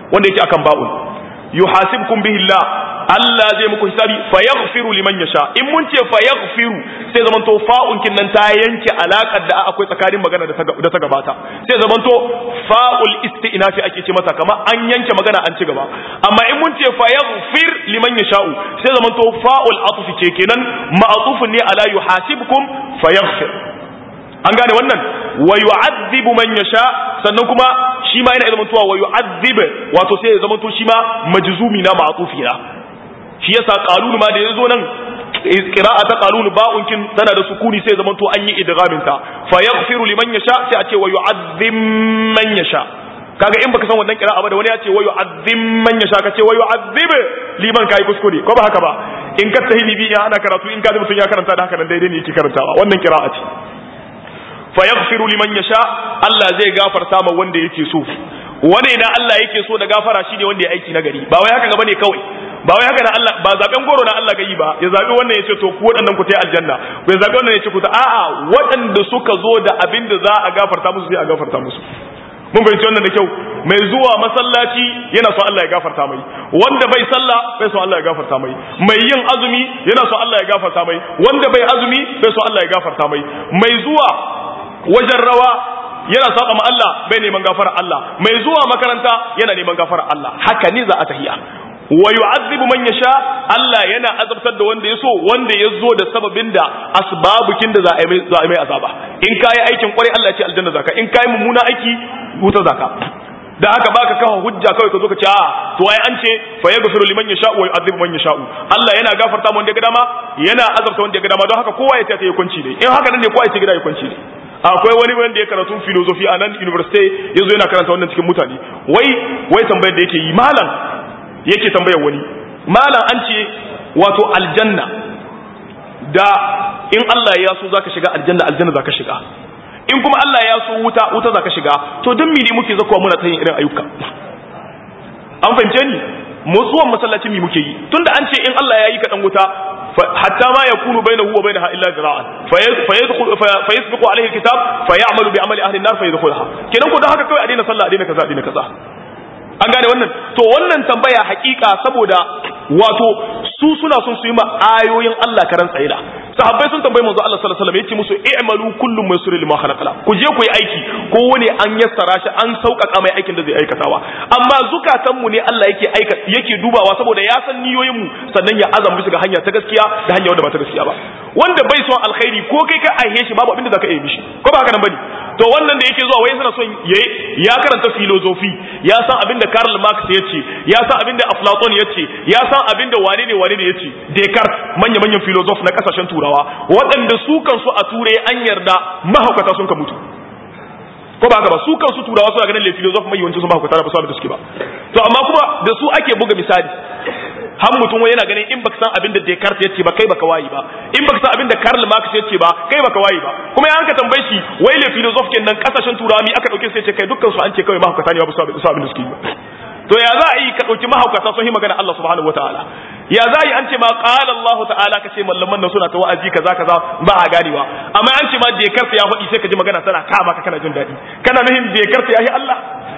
wanda yake akan ba'un yuhasibkum bihi Allah Allah zai muku hisabi fa yaghfiru liman yasha in mun ce fa yaghfiru sai zaman to fa'un kin nan ta yanke alakar da akwai tsakanin magana da ta gabata sai zaman to fa'ul istinafi ake ce mata kamar an yanke magana an ci gaba amma in mun ce fa yaghfir liman yasha'u sai zaman to fa'ul atfi ce kenan ma'tufun ne ala yuhasibkum fa yaghfir an gane wannan wa yu'adhibu man yasha sannan kuma shi ma yana zamantowa wa yu'adhib wato sai ya zamanto shi ma majzumi na ma'tufi na shi yasa qalun ma da yazo nan qira'a ta qalun ba'un kin tana da sukuni sai ya zamanto an yi idghamin ta fa yaghfiru liman yasha sai a ce wa yu'adhib man yasha kaga in baka san wannan qira'a ba da wani ya ce wa yu'adhib man yasha ka ce wa yu'adhib liman kai kuskure ko ba haka ba in ka tahili bi ana karatu in ka ji mutun ya karanta da haka nan daidai ne yake karantawa wannan qira'a ce fayaghfiru liman yasha Allah zai gafarta ma wanda yake so wane na Allah yake so da gafara shine wanda ya aiki na gari ba wai haka gaba ne kawai ba wai haka na Allah ba zaben goro na Allah gayi ba ya zabi wannan yace to ku waɗannan ku tai aljanna ku ya zabi wannan yace ku ta a'a waɗanda suka zo da abin da za a gafarta musu sai a gafarta musu mun fahimci wannan da kyau mai zuwa masallaci yana so Allah ya gafarta mai wanda bai sallah bai so Allah ya gafarta mai mai yin azumi yana so Allah ya gafarta mai wanda bai azumi bai so Allah ya gafarta mai mai zuwa wajen rawa yana saba ma Allah bai neman gafara Allah mai zuwa makaranta yana neman gafara Allah haka ne za a tahiya wa yu'adhibu man yasha Allah yana azabtar da wanda ya so wanda ya zo da sababin da asbabukin da za a yi za a mai azaba in kai aikin kwarai Allah ya ce aljanna zaka in kai mummuna aiki wuta zaka da haka baka kawo hujja kawai ka zo ka ce a to ai an ce fa yaghfiru liman yasha wa yu'adhibu man yasha Allah yana gafarta mu wanda ya ga dama yana azabta wanda ya ga dama don haka kowa ya ta yi kunci ne in haka nan ne kowa ya ce gida ya kunci ne akwai wani wanda ya karatu filosofi a nan university yazo yana karanta wannan cikin mutane wai wai tambayar da yake yi malam yake tambayar wani malam an ce wato aljanna da in Allah ya so zaka shiga aljanna aljanna zaka shiga in kuma Allah ya so wuta wuta zaka shiga to dan mene muke zakuwa muna ta yin irin ayyuka an fahimce ni motsuwan masallacin mi muke yi tunda an ce in Allah ya yi ka dan wuta hatta ma yakunu bainahu wa bainaha illa zira'an fayadkhul fayasbiqu alayhi alkitab fayamalu bi amali ahli an-nar fayadkhulha kenan ko dan haka kai a daina sallah a daina kaza a daina kaza an gane wannan to wannan tambaya hakika saboda wato su suna son su yi ma ayoyin Allah karan tsaida sahabbai sun tambayi manzo Allah sallallahu alaihi wasallam yace musu i'malu kullum maysur lima khalaqala ku je ku yi aiki ko wani an yassara shi an sauƙaƙa mai aikin da zai aikatawa amma zukatan mu ne Allah yake aika yake dubawa saboda ya san niyoyin mu sannan ya azama bisa ga hanya ta gaskiya da hanya wadda ba ta gaskiya ba wanda bai son alkhairi ko kai ka aihe shi babu abin da zaka yi mishi ko ba haka nan bane to wannan da yake zuwa wai yana son ya karanta filozofi ya san abin da Karl Marx ya ce ya san abin da Aflaton ya ce ya san abin da wane ne wane ne ya ce Descartes manya manyan filozof na kasashen turawa waɗanda su kansu a turai an yarda mahaukata sun ka mutu ko ba haka ba su kansu turawa suna ganin le filozof mai yawancin su mahaukata da ba su da suke ba to amma kuma da su ake buga misali har mutum wani yana ganin in baka san abin da Descartes ya ce ba kai baka wayi ba in baka san abin da Karl Marx ya ce ba kai baka wayi ba kuma ya hanka tambaye shi wai le philosophe kenan kasashen turawa mi aka dauke sai ce kai dukkan su an ce kawai mahaukata ne ba su abin da suke yi to ya za a yi ka dauki mahaukata sun yi magana Allah subhanahu wataala ya za a yi an ce ma qala Allah ta'ala ka ce mallaman nan suna ta wa'azi kaza kaza ba a ganewa amma an ce ma Descartes ya faɗi sai ka ji magana tana kama ka kana jin daɗi kana nuhin Descartes ya yi Allah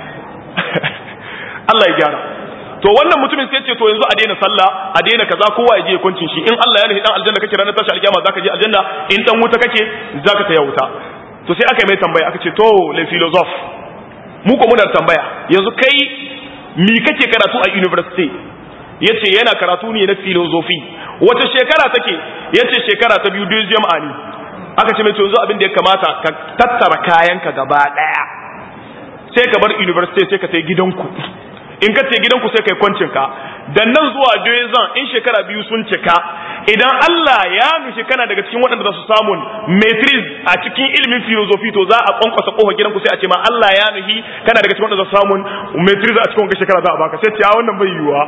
Allah ya gyara to wannan mutumin sai ce to yanzu a daina sallah a daina kaza kowa ya je ya kuncin shi in Allah ya nufi dan aljanna kake ranar tashi alkiyama zaka je aljanna in dan wuta kake zaka taya wuta to sai aka yi mai tambaya aka ce to le philosophe mu ko muna tambaya yanzu kai mi kake karatu a university yace yana karatu ne na philosophy wata shekara take yace shekara ta biyu duk jama'a ne aka ce mai to yanzu abin da ya kamata ka tattara kayanka gaba daya sai ka bar university sai ka tai gidanku in ka ce gidanku sai kai kwancin ka dan nan zuwa zan in shekara biyu sun cika idan Allah ya nushi kana daga cikin waɗanda za su samu matrix a cikin ilimin philosophy to za a kwankwasa kofa gidanku sai a ce ma Allah ya nuhi kana daga cikin waɗanda za su samu matrix a cikin wannan shekara za a baka sai ce a wannan bai yiwuwa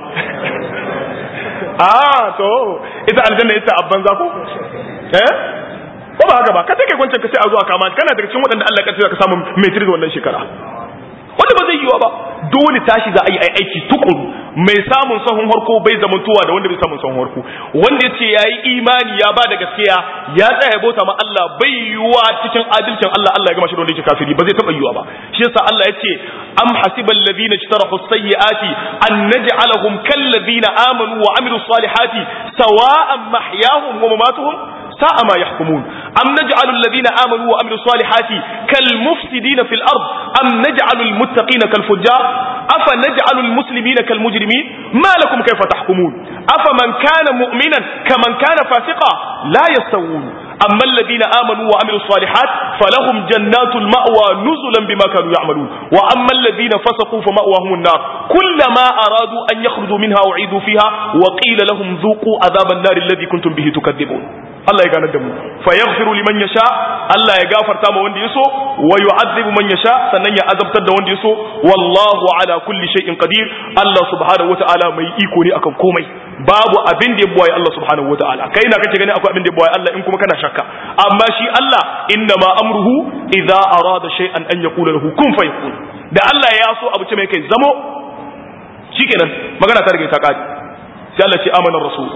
ah to ita aljanna ita abban za ko eh ko ba haka ba ka take kwancin ka sai a zuwa kama kana daga cikin waɗanda Allah ya kaddara ka samu matrix wannan shekara wanda ba zai yiwa ba dole tashi za a yi aiki tukuru mai samun sahun harko bai zamantowa da wanda bai samun sahun harko wanda yace yayi imani ya ba da gaskiya ya tsaya ya bauta ma Allah bai yiwa cikin adalcin Allah Allah ya gama shi da wanda yake kafiri ba zai taba yiwa ba shi yasa Allah yace am hasibal ladina ishtarahu sayyiati an naj'alahum kal ladina amanu wa amilus salihati sawa'an mahyahum wa mamatuhum sa'a ma yahkumun am naj'alu alladhina amanu wa amilus salihati kal mufsidina fil ard am naj'alu al muttaqina kal fujjar afa naj'alu al muslimina kal mujrimin ma lakum kayfa tahkumun afa man kana mu'minan kaman kana fasiqa la yastawun أما الذين آمنوا وعملوا الصالحات فلهم جنات المأوى نزلا بما كانوا يعملون وأما الذين فسقوا فمأواهم النار كلما أرادوا أن يخرجوا منها أعيدوا فيها وقيل لهم ذوقوا عذاب النار الذي كنتم به تكذبون Allah ya ganar da mu fa yaghfiru liman yasha Allah ya gafarta ma wanda yaso wa yu'adhibu man yasha sannan ya azabtar da wanda yaso wallahu ala kulli shay'in qadir Allah subhanahu wataala mai iko ne akan komai babu abin da ya buwaye Allah subhanahu wataala kai na kake gani akwai abin da ya buwaye Allah in kuma kana shakka amma shi Allah inna ma amruhu idza arada shay'an an yaqula lahu kun fayakun da Allah ya so abu ce mai kai zamo shikenan magana ta rage ta kadi sai Allah ce amana rasul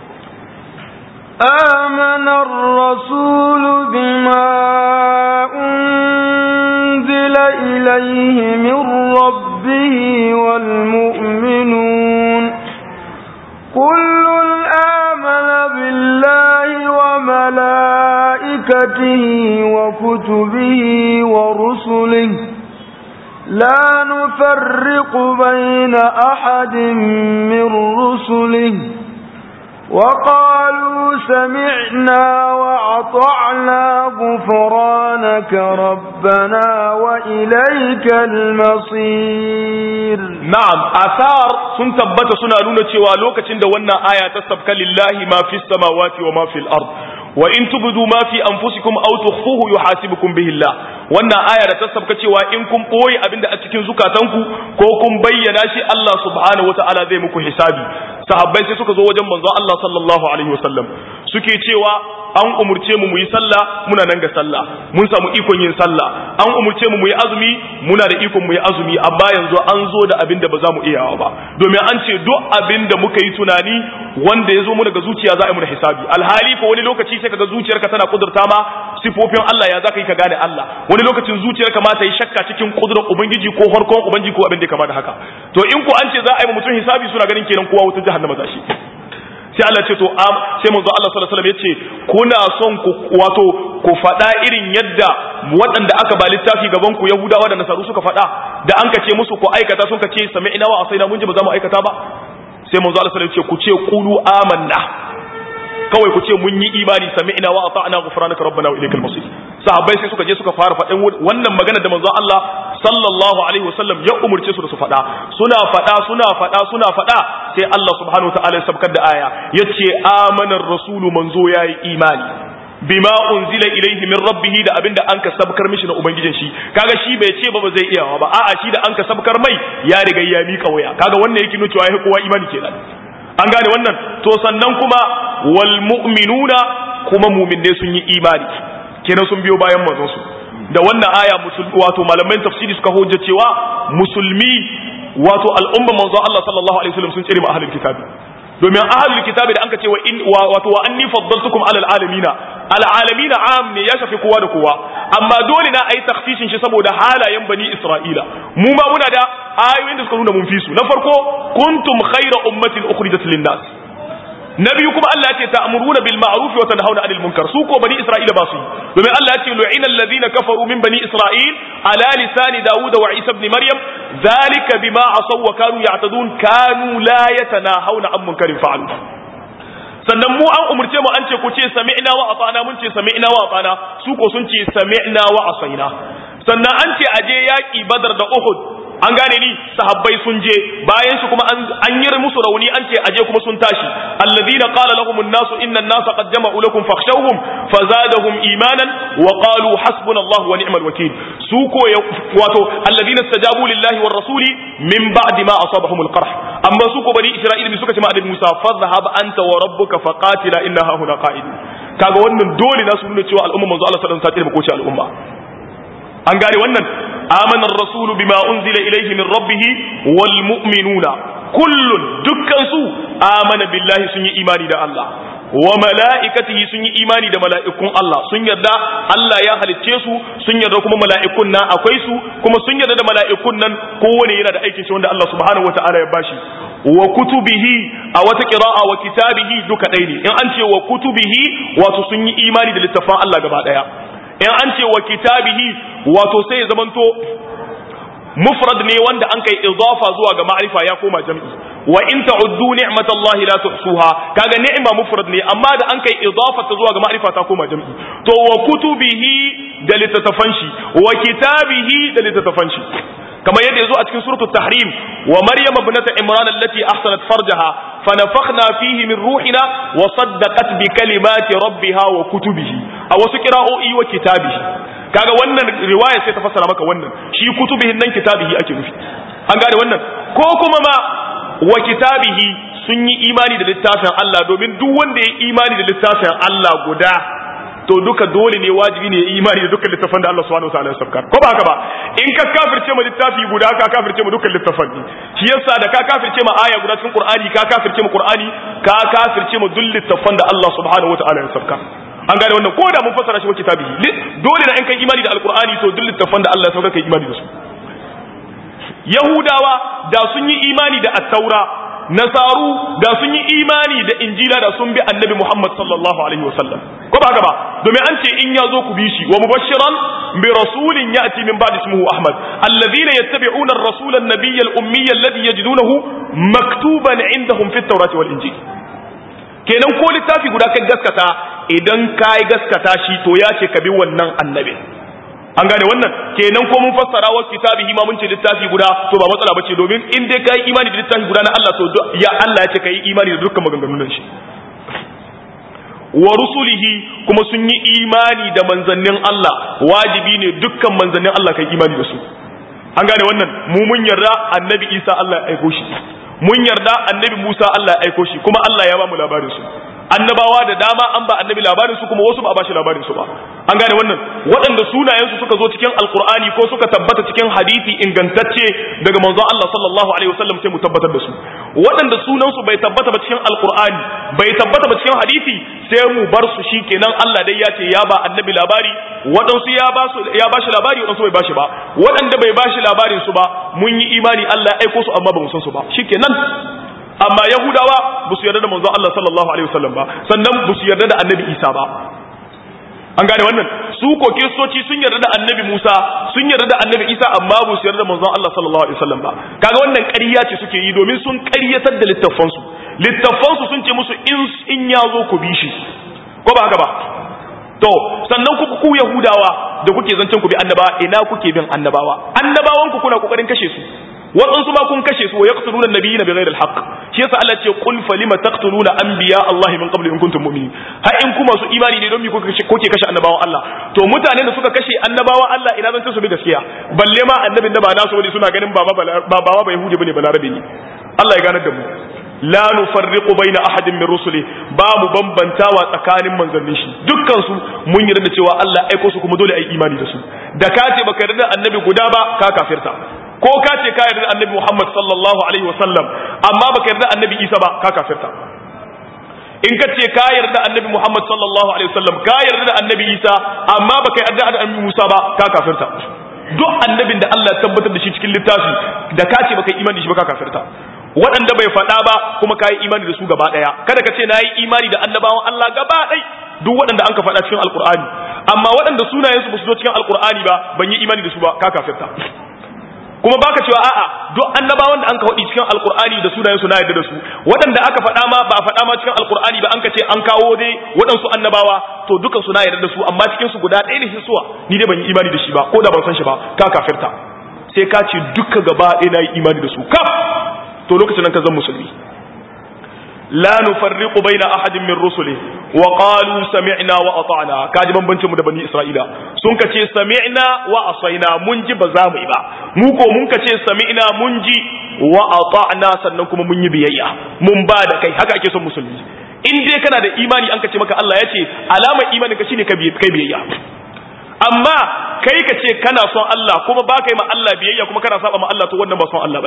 آمن الرسول بما أنزل إليه من ربه والمؤمنون كل آمن بالله وملائكته وكتبه ورسله لا نفرق بين أحد من رسله وقالوا سمعنا وأطعنا غفرانك ربنا وإليك المصير na'am asar sun tabbata suna nuna cewa lokacin da wannan aya ta sabka lillahi ma fi samawati wa ma fil ard wa in tubdu ma fi anfusikum aw tukhfuhu yuhasibukum bihi Allah wannan aya da ta sabka cewa in kun boye abinda a cikin zukatanku ko kun bayyana shi Allah subhanahu wataala zai muku hisabi sahabbai sai suka zo wajen manzo Allah sallallahu alaihi wasallam suke cewa an umurce mu mu yi sallah muna nan ga sallah mun samu ikon yin sallah an umurce mu mu yi azumi muna da ikon mu yi azumi amma yanzu an zo da abin da ba za mu iyawa ba domin an ce duk abin da muka yi tunani wanda ya zo mu daga zuciya za a yi mu da hisabi alhali ko wani lokaci sai kaga zuciyarka tana kudurta ma sifofin Allah ya za ka yi ka gane Allah wani lokacin zuciyarka ma ta yi shakka cikin kudurar ubangiji ko harkon ubangiji ko abin da ya kama da haka to in ko an ce za a yi mutum hisabi suna ganin kenan kowa wutar jahannama za shi sai Allah ce to am sai manzo Allah sallallahu alaihi wasallam yace kuna son ku wato ku faɗa irin yadda waɗanda aka ba littafi gaban ku Yahudawa da Nasaru suka faɗa da an kace musu ku aikata sun kace sami'na wa asaina mun ji ba za mu aikata ba sai manzo Allah sallallahu alaihi wasallam yace ku ce qulu amanna kawai ku ce mun yi imani sami'na wa ata'na ghufranaka rabbana wa ilaykal masir sahabbai sai suka je suka fara faɗin wannan magana da manzo Allah sallallahu alaihi wasallam ya umurce su da su faɗa suna faɗa suna faɗa suna faɗa sai Allah subhanahu wa ta'ala ya sabkar da aya yace amanar rasulu manzo yayi imani bima unzila ilaihi min rabbih da abinda an ka sabkar mishi na ubangijin shi kaga shi bai ce ba ba zai iya ba a'a shi da an ka sabkar mai ya riga ya mika waya kaga wannan yake nuna cewa ya kowa imani kenan an gane wannan to sannan kuma wal mu'minuna kuma mu'minne sun yi imani kenan sun biyo bayan manzon su da wannan aya wato malaman tafsiri suka hujja cewa musulmi wato al'umma manzon Allah sallallahu alaihi wasallam sun tsere ma ahlul kitabi domin ahlul kitabi da anka ce wa in wato wa anni faddaltukum alal alamina al alamina am ne ya shafi kowa da kowa amma dole na ayi takhsisin shi saboda halayen bani isra'ila mu ma muna da ayoyin da suka nuna mun fi su na farko kuntum khayra ummatin ukhrijat lin nas na biyu kuma Allah ya ce ta'muruna bil ma'ruf wa tanhauna 'anil munkar su ko bani Isra'ila ba su yi domin Allah ya ce lu'ina alladhina kafaru min bani Isra'il ala lisani Dawud wa Isa ibn Maryam dhalika bima asaw wa kanu ya'tadun kanu la yatanahawna 'an munkarin fa'alu sannan mu an umurce mu an ce ku ce sami'na wa ata'na mun ce sami'na wa ata'na su ko sun ce sami'na wa asaina sannan an ce aje yaki Badar da Uhud an gane ni sahabbai sun je bayan shi kuma an yi musu rauni an ce aje kuma sun tashi alladhina qala lahum an-nas inna an-nasa qad jama'u lakum fakhshawhum fazadahum imanan wa qalu hasbunallahu wa ni'mal wakeel su ko wato alladhina istajabu lillahi war rasuli min ba'di ma asabahum al-qarh amma su ko bani isra'ila bi suka ce ma annabi Musa fadhhab anta wa rabbuka faqatila inna ha huna qa'id kaga wannan dole na su nuna cewa al'umma manzo Allah sallallahu alaihi wasallam ta tsire al'umma an gane wannan آمن الرسول بما أنزل إليه من ربه والمؤمنون kullun dukkan su amana billahi sun yi imani da Allah wa mala'ikatihi sun yi imani da mala'ikun Allah sun yarda Allah ya halicce su sun yarda kuma mala'ikun nan akwai su kuma sun yarda da mala'ikun nan kowane yana da aikin shi wanda Allah subhanahu wata'ala ya bashi wa kutubihi a wata qira'a wa kitabihi duka ɗaya ne in an ce wa kutubihi wato sun yi imani da littafan Allah gaba ɗaya in an ce wa kitabihi wato sai ya zamanto mufrad ne wanda an kai idafa zuwa ga ma'rifa ya koma jam'i wa in ta'uddu ni'matallahi la tuhsuha kaga ni'ma mufrad ne amma da an kai idafa ta zuwa ga ma'rifa ta koma jam'i to wa kutubihi da litatafan shi wa kitabihi da litatafan shi كما يدعو أتكن سورة التحريم ومريم ابنة عمران التي أحسنت فرجها فنفخنا فيه من روحنا وصدقت بكلمات ربها وكتبه أو سكراء إي وكتابه kaga wannan riwaya sai ta fassara maka wannan shi kutubihin nan kitabihi ake nufi an gane wannan ko kuma ma wa kitabihi sun yi imani da littafin Allah domin duk wanda ya imani da littafin Allah guda to duka dole ne wajibi ne imani da dukkan littafan da Allah subhanahu wataala ya sabkar ko ba haka ba in ka kafirce ma littafi guda ka kafirce ma dukkan littafan ne shi yasa da ka kafirce ma aya guda cikin Qur'ani ka kafirce ma Qur'ani ka kafirce ma duk littafan da Allah subhanahu wataala ya sabkar an gane wannan ko da mun fassara shi wa kitabi dole na in kai imani da alqur'ani to duk littafan da Allah ya saukar kai imani da su Yahudawa da sun yi imani da at-taura nasaru da sun yi imani da injila da sun bi annabi Muhammad sallallahu alaihi wasallam ko ba haka ba domin an ce in ya zo ku bi shi wa mubashiran bi rasulin ya'ti min ba'di ismihi Ahmad alladhina yattabi'una ar-rasula an-nabiyya al-ummiyya alladhi yajidunahu maktuban 'indahum fi at-taurati wal injil kenan ko littafi guda kai gaskata idan kai gaskata shi to ya ce ka bi wannan annabi an gane wannan kenan ko mun fassara wa kitabihi ma mun ce littafi guda to ba matsala bace domin in dai kai imani da littafi guda na Allah to ya Allah ya ce kai imani da dukkan maganganun shi wa rusulihi kuma sun yi imani da manzannin Allah wajibi ne dukkan manzannin Allah kai imani da su an gane wannan mu mun yarda annabi Isa Allah ya aiko shi mun yarda annabi Musa Allah ya aiko shi kuma Allah ya ba mu labarin su annabawa da dama an ba annabi labarin su kuma wasu ba a bashi labarin su ba an gane wannan waɗanda sunayen su suka zo cikin alkur'ani ko suka tabbata cikin hadisi ingantacce daga manzon Allah sallallahu alaihi wasallam sai mu tabbatar da su waɗanda sunan su bai tabbata ba cikin alkur'ani bai tabbata ba cikin hadisi sai mu bar su shikenan Allah dai ya ce ya ba annabi labari waɗansu ya ba su ya bashi labari waɗansu bai bashi ba waɗanda bai bashi labarin su ba mun yi imani Allah ya aiko su amma ba mu san su ba shikenan amma yahudawa ba su yarda da manzon Allah sallallahu alaihi wasallam ba sannan ba su yarda da annabi Isa ba an gane wannan su ko kiristoci sun yarda da annabi Musa sun yarda da annabi Isa amma ba su yarda da manzon Allah sallallahu alaihi wasallam ba kaga wannan ƙarya ce suke yi domin sun ƙaryatar da littafan su littafan su sun ce musu in in ya zo ku bi shi ko ba haka ba to sannan ku ku yahudawa da kuke zancen ku bi annabawa ina kuke bin annabawa annabawan ku kuna kokarin kashe su waɗansu ma kun kashe su wa yaqtuluna nabiyina bighayri alhaq shi yasa Allah ce qul falima taqtuluna anbiya Allah min qabli in kuntum mu'minin har in kuma su imani ne don me kuke kuke kashe annabawan Allah to mutanen da suka kashe annabawan Allah ina zan su bi gaskiya balle ma annabin da ba nasu bane suna ganin baba baba ba yahudi bane balarabe ne Allah ya ganar da mu la nufarriqu baina ahadin min rusuli ba mu bambantawa tsakanin manzannin shi dukkan su mun yarda cewa Allah aiko su kuma dole ai imani da su da ka ce baka yarda annabi guda ba ka kafirta ko ka ce ka yarda annabi Muhammad sallallahu alaihi wasallam amma baka yarda annabi Isa ba ka kafirta in ka ce ka yarda annabi Muhammad sallallahu alaihi wasallam ka yarda da annabi Isa amma baka yarda da annabi Musa ba ka kafirta duk annabin da Allah ya tabbatar da shi cikin littafi da ka ce baka imani da shi ba ka kafirta waɗanda bai faɗa ba kuma ka yi imani da su gaba ɗaya kada ka ce na yi imani da annabawan Allah gaba ɗai duk waɗanda an ka faɗa cikin alkur'ani amma waɗanda sunayensu ba su zo cikin alkur'ani ba ban yi imani da su ba ka kafirta kuma baka cewa a'a duk annabawan da an ka faɗi cikin alkur'ani da sunayensu na yarda da su waɗanda aka faɗa ma ba faɗa ma cikin alkur'ani ba an ka ce an kawo dai waɗansu annabawa to dukan su na yarda da su amma cikin su guda ɗaya ne hisuwa ni dai ban yi imani da shi ba ko da ban san shi ba ka kafirta sai ka ce duka gaba ɗaya na yi imani da su kaf to lokacin nan ka zan musulmi la nufarriqu baina ahadin min rusuli wa qalu sami'na wa ata'na kaji bambancin mu da bani isra'ila sun kace sami'na wa asaina mun ji ba za mu yi ba mu ko mun kace sami'na mun ji wa ata'na sannan kuma mun yi biyayya mun ba da kai haka ake son musulmi in dai kana da imani an kace maka Allah ya ce alamar imanin ka shine kai biyayya amma kai ka ce kana son Allah kuma ba kai ma Allah biyayya kuma kana saba ma Allah to wannan ba son Allah bane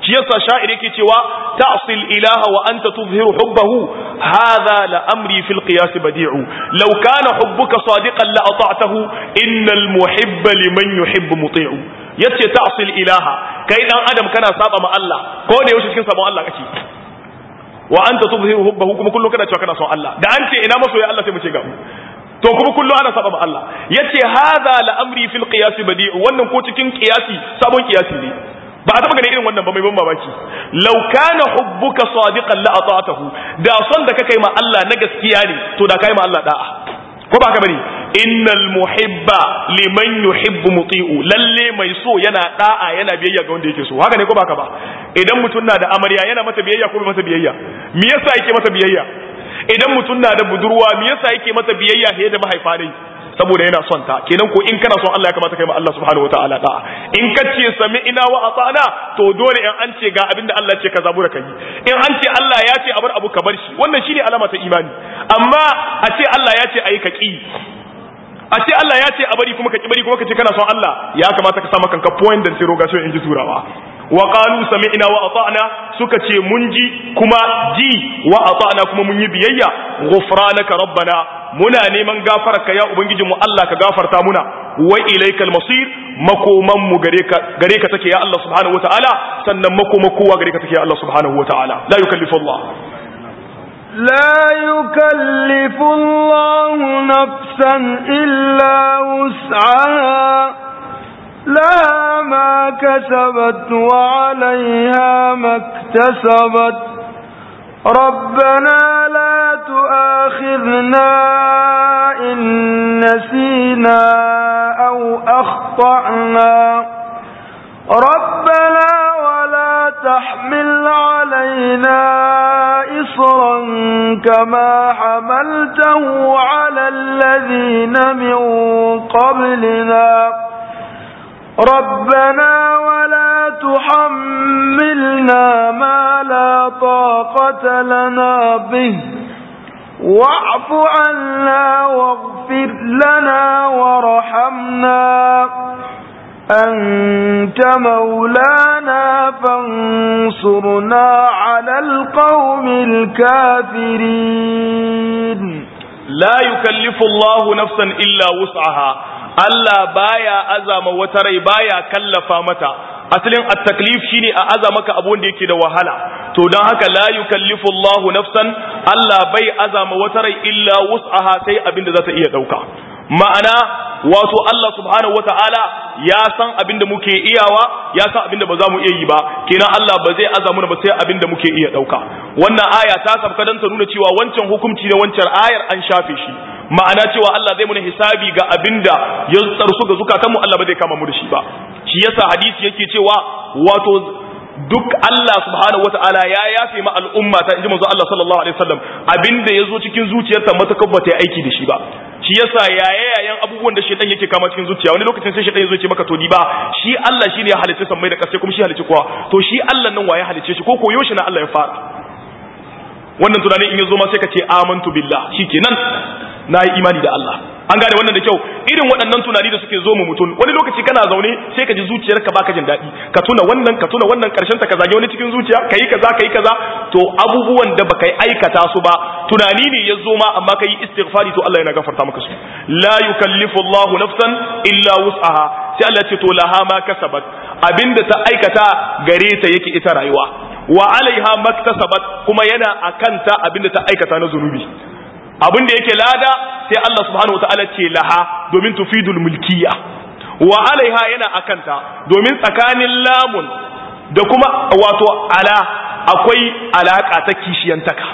shi yasa sha'ir yake cewa ta'sil ilaha wa anta tuzhiru hubbahu hadha la amri fil qiyas badi'u law kana hubbuka sadiqan la ata'tahu innal muhibba liman yuhibbu muti'u yace ta'sil ilaha kai dan adam kana saba ma Allah ko da yaushe cikin sabon Allah kake wa anta tuzhiru hubbahu kuma kullum kana cewa kana son Allah da an ce ina masoya Allah sai mu ce ga to kuma kullum ana saba ma Allah yace hadha la amri fil qiyas badi'u wannan ko cikin qiyasi sabon qiyasi ne ba a taba ganin irin wannan ba mai ban mamaki law kana hubbuka sadiqan la ata'tahu da son da kai ma Allah na gaskiya ne to da kai ma Allah da'a ko ba ka bane innal muhibba liman yuhibbu muti'u lalle mai so yana da'a yana biyayya ga wanda yake so haka ne ko ba ka ba idan mutum na da amarya yana mata biyayya ko bai mata biyayya me yasa yake mata biyayya idan mutum na da budurwa me yasa yake mata biyayya fiye da mahaifa ne saboda yana son ta kenan ko in kana son Allah ya kamata kai ma Allah subhanahu wataala da'a in ka ce sami ina wa ata'na to dole in an ce ga abinda Allah ce ka zabura kai in an ce Allah ya ce a bar abu ka bar shi wannan shine alama ta imani amma a ce Allah ya ce ayi ka ki a ce Allah ya ce a bari kuma ka ki bari kuma ka ce kana son Allah ya kamata ka sa maka kanka point da interrogation in ji turawa wa qalu sami'na wa ata'na suka ce mun ji kuma ji wa ata'na kuma mun yi biyayya ghufranaka rabbana muna neman gafararka ya ubangijinmu Allah ka gafarta muna wa ilaikal masir makoman mu gare ka gare ka take ya Allah subhanahu wataala sannan makoma kowa gare ka take ya Allah subhanahu wataala la yukallifu Allah لا يكلف الله نفسا إلا وسعها لها ما كسبت وعليها ما اكتسبت ربنا لا تؤاخذنا إن نسينا أو أخطأنا ربنا ولا تحمل علينا إصرا كما حملته على الذين من قبلنا ربنا ولا تحملنا ما لا طاقة لنا به واعف عنا واغفر لنا وارحمنا أنت مولانا فانصرنا على القوم الكافرين لا يكلف الله نفسا إلا وسعها Allah baya azama wata rai baya kallafa mata asalin at-taklif shine a azama ka abun da yake da wahala to dan haka la yukallifu Allahu nafsan Allah bai azama wata rai illa wus'aha sai abin da za ta iya dauka ma'ana wato Allah subhanahu wata'ala ya san abin da muke iyawa ya san abin da ba za mu iya yi ba kenan Allah ba zai azamu ba sai abin da muke iya dauka wannan aya ta sabka dan ta nuna cewa wancan hukunci na wancan ayar an shafe shi ma'ana cewa Allah zai muna hisabi ga abinda ya tsarsu ga zukatanmu Allah ba zai kama mu da shi ba shi yasa hadisi yake cewa wato duk Allah subhanahu wata'ala ya yafe ma al'umma ta inji manzo Allah sallallahu alaihi wasallam abinda yazo cikin zuciyarta matakar ba ta yi aiki da shi ba shi yasa yayayen abubuwan da shedan yake kama cikin zuciya wani lokacin sai shedan yazo ce maka to ni ba shi Allah shine ya halicce sammai da kasai kuma shi halicce kowa to shi Allah nan waye halicce shi ko koyo shi na Allah ya fara wannan tunanin in yazo ma sai ka ce amantu billah shikenan na yi imani da Allah an gane wannan da kyau irin waɗannan tunani da suke zo mu mutum wani lokaci kana zaune sai ka ji zuciyarka baka jin daɗi ka tuna wannan ka tuna wannan karshen ta ka zage wani cikin zuciya ka yi kaza ka yi kaza to abubuwan da baka yi aikata su ba tunani ne ya zo ma amma ka yi istighfari to Allah yana gafarta maka su la yukallifu Allah nafsan illa wus'aha sai Allah ce to laha ma kasabat abinda ta aikata gare ta yake ita rayuwa wa alaiha maktasabat kuma yana akanta abinda ta aikata na zunubi abin da yake lada sai Allah subhanahu wataala ce laha domin tufidul mulkiya wa alaiha yana akanta domin tsakanin lamun da kuma wato ala akwai alaka ta kishiyantaka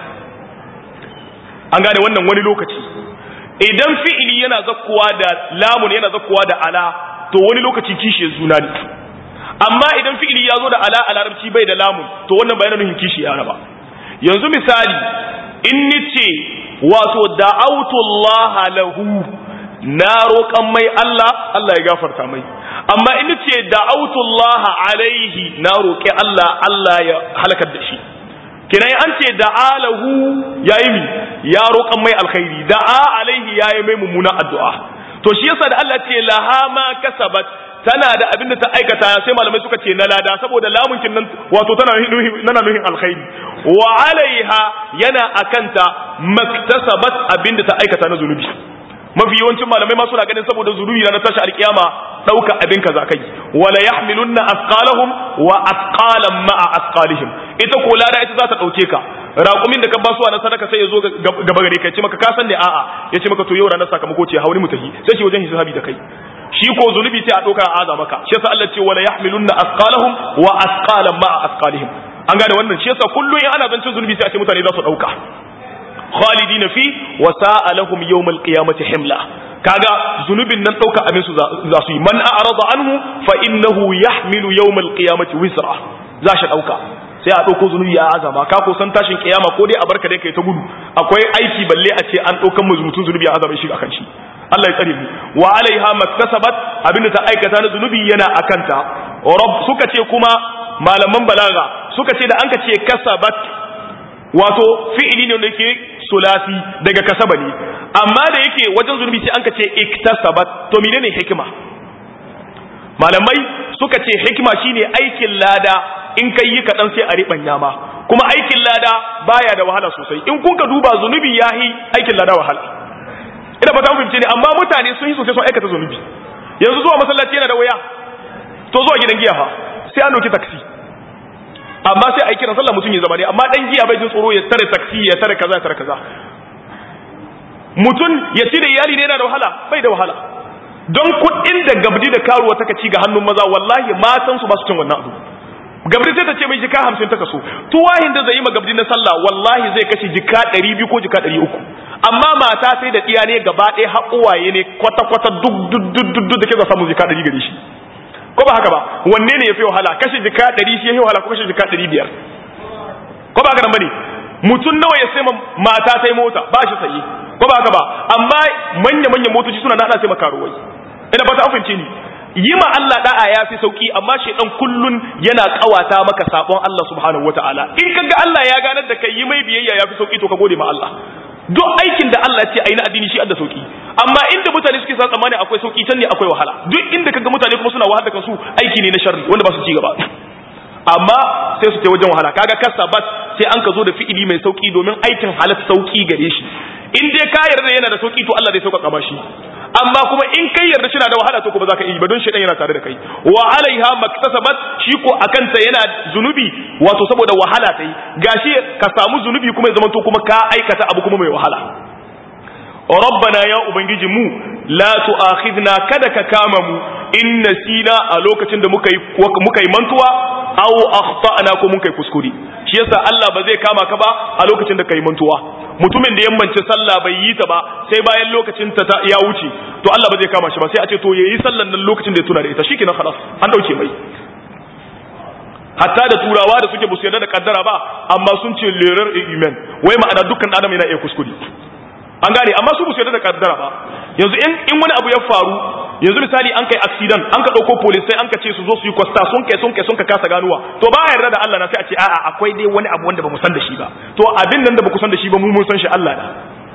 an gane wannan wani lokaci idan fi'ili yana zakkuwa da lamun yana zakkuwa da ala to wani lokaci kishiyar juna ne amma idan fi'ili ya zo da ala a larabci bai da lamun to wannan bayanan nuhin kishiya ba yanzu misali in nice wato da'autullaha lahu na roƙan mai Allah Allah ya gafarta mai amma in ce da'autullaha alaihi na roƙi Allah Allah ya halakar da shi kina an ce da'a lahu yayi mi ya roƙan mai alkhairi da'a alaihi yayi mai mummunan addu'a to shi yasa da Allah ce laha ma kasabat tana da abin da ta aikata sai malamai suka ce na lada saboda lamunkin nan wato tana nuhin nana nuhin alkhairi wa alaiha yana akanta maktasabat abin da ta aikata na zunubi mafi yawancin malamai ma suna ganin saboda zunubi na tashi alkiyama dauka abin kaza kai wala yahmilunna asqalahum wa asqalan ma'a asqalihim ita ko lada ita za ta dauke ka raƙumin da ka ba su na sadaka sai ya zo gaba gare kai ce maka ka san ne a'a ya ce maka to yau ranar sakamako ce hauni mutahi sai shi wajen hisabi da kai shi ko zunubi sai a dauka a aza maka shi yasa Allah ce wala yahmilunna asqalahum wa asqalan ma'a asqalihim an gane wannan shi yasa kullun in ana zancin zunubi sai a ce mutane za su dauka khalidina fi wa sa'a lahum yawmal qiyamati himla kaga zunubin nan dauka abin su za su yi man a'rada anhu fa innahu yahmilu yawmal qiyamati wizra za shi dauka sai a dauko zunubi ya azama ka ko san tashin kiyama ko dai a barka dai kai ta gudu akwai aiki balle a ce an daukan mu mutun zunubi ya azama shi akan shi Allah ya tsare mu wa alaiha maktasabat abinda ta aikata na zunubi yana akanta rabb suka ce kuma malaman balaga suka ce da an ka ce kasabat wato fi'ili ne wanda yake sulasi daga kasaba ne amma da yake wajen zunubi sai an ka ce iktasabat to menene hikima malamai suka ce hikima shine aikin lada in kai yi kaɗan sai a riɓanya ma kuma aikin lada baya da wahala sosai in kun ka duba zunubi ya yi aikin lada wahala ina fata fahimce ne amma mutane sun yi sosai sun aikata zunubi yanzu zuwa masallaci yana da waya to zuwa gidan giya fa sai an ɗauki taksi amma sai a yi kiran sallah mutum ya zama ne amma dan giya bai jin tsoro ya tare taksi ya tare kaza ya tare kaza mutum ya ci da iyali ne yana da wahala bai da wahala don kuɗin da gabdi da karuwa taka ci ga hannun maza wallahi matan su ba su cin wannan abu gabdi sai ta ce mai jika hamsin ta kaso tuwahin da zai yi ma gabdi na sallah wallahi zai kashe jika ɗari biyu ko jika ɗari uku amma mata sai da ɗiya ne gaba ɗaya haƙuwaye ne kwata-kwata duk duk duk duk da ke za samu jika ɗari gare shi ko ba haka ba wanne ne ya fi wahala kashe jika ɗari shi ya fi wahala ko kashe jika ɗari biyar ko ba haka nan ba ne mutum nawa ya sai mata sai mota ba shi saye ko ba haka ba amma manya-manyan motoci suna na ana sai makaruwai ina fata afince ni yi ma Allah da'a ya fi sauki amma shaidan kullun yana kawata maka sabon Allah subhanahu wataala in kaga Allah ya ganar da kai yi mai biyayya ya fi sauki to ka gode ma Allah duk aikin da Allah ce ayi na addini shi da sauki amma inda mutane suke sa tsammani akwai sauki can ne akwai wahala duk inda kaga mutane kuma suna wahala da kansu aiki ne na sharri wanda ba su ci gaba amma sai su ce wajen wahala kaga kasabat sai an ka zo da fi'ili mai sauki domin aikin halat sauki gare shi in dai ka yarda yana da sauki to Allah zai sauƙaƙa ma shi amma kuma in kai yarda shi na da wahala to kuma za ka yi ba don shi yana tare da kai wa alaiha maktasabat shi ko akanta yana zunubi wato saboda wahala ta yi gashi ka samu zunubi kuma ya zamanto kuma ka aikata abu kuma mai wahala rabbana ya ubangiji mu la tu'akhidna kada ka kama mu in nasina a lokacin da muka yi muka yi mantuwa aw akhtana ko mun kai kuskure shi yasa Allah ba zai kama ka ba a lokacin da kai mantuwa mutumin da yammance sallah bai yi ta ba sai bayan lokacin ta ya wuce to Allah ba zai kama shi ba sai a ce to yayi sallan nan lokacin da ya tuna da ita shikenan khalas an dauke mai hatta da turawa da suke busu yarda da kaddara ba amma sun ce lerar iman wai ma'ana dukkan adam yana iya kuskure an gane amma su busu yarda da kaddara ba yanzu in in wani abu ya faru yanzu misali an kai accident an ka dauko police sai an ka ce su zo su yi kwasta sun kai sun kai sun ka kasa ganuwa to ba yarda da Allah na sai a ce a'a akwai dai wani abu wanda ba mu san da shi ba to abin nan da ba ku san da shi ba mu mun san shi Allah da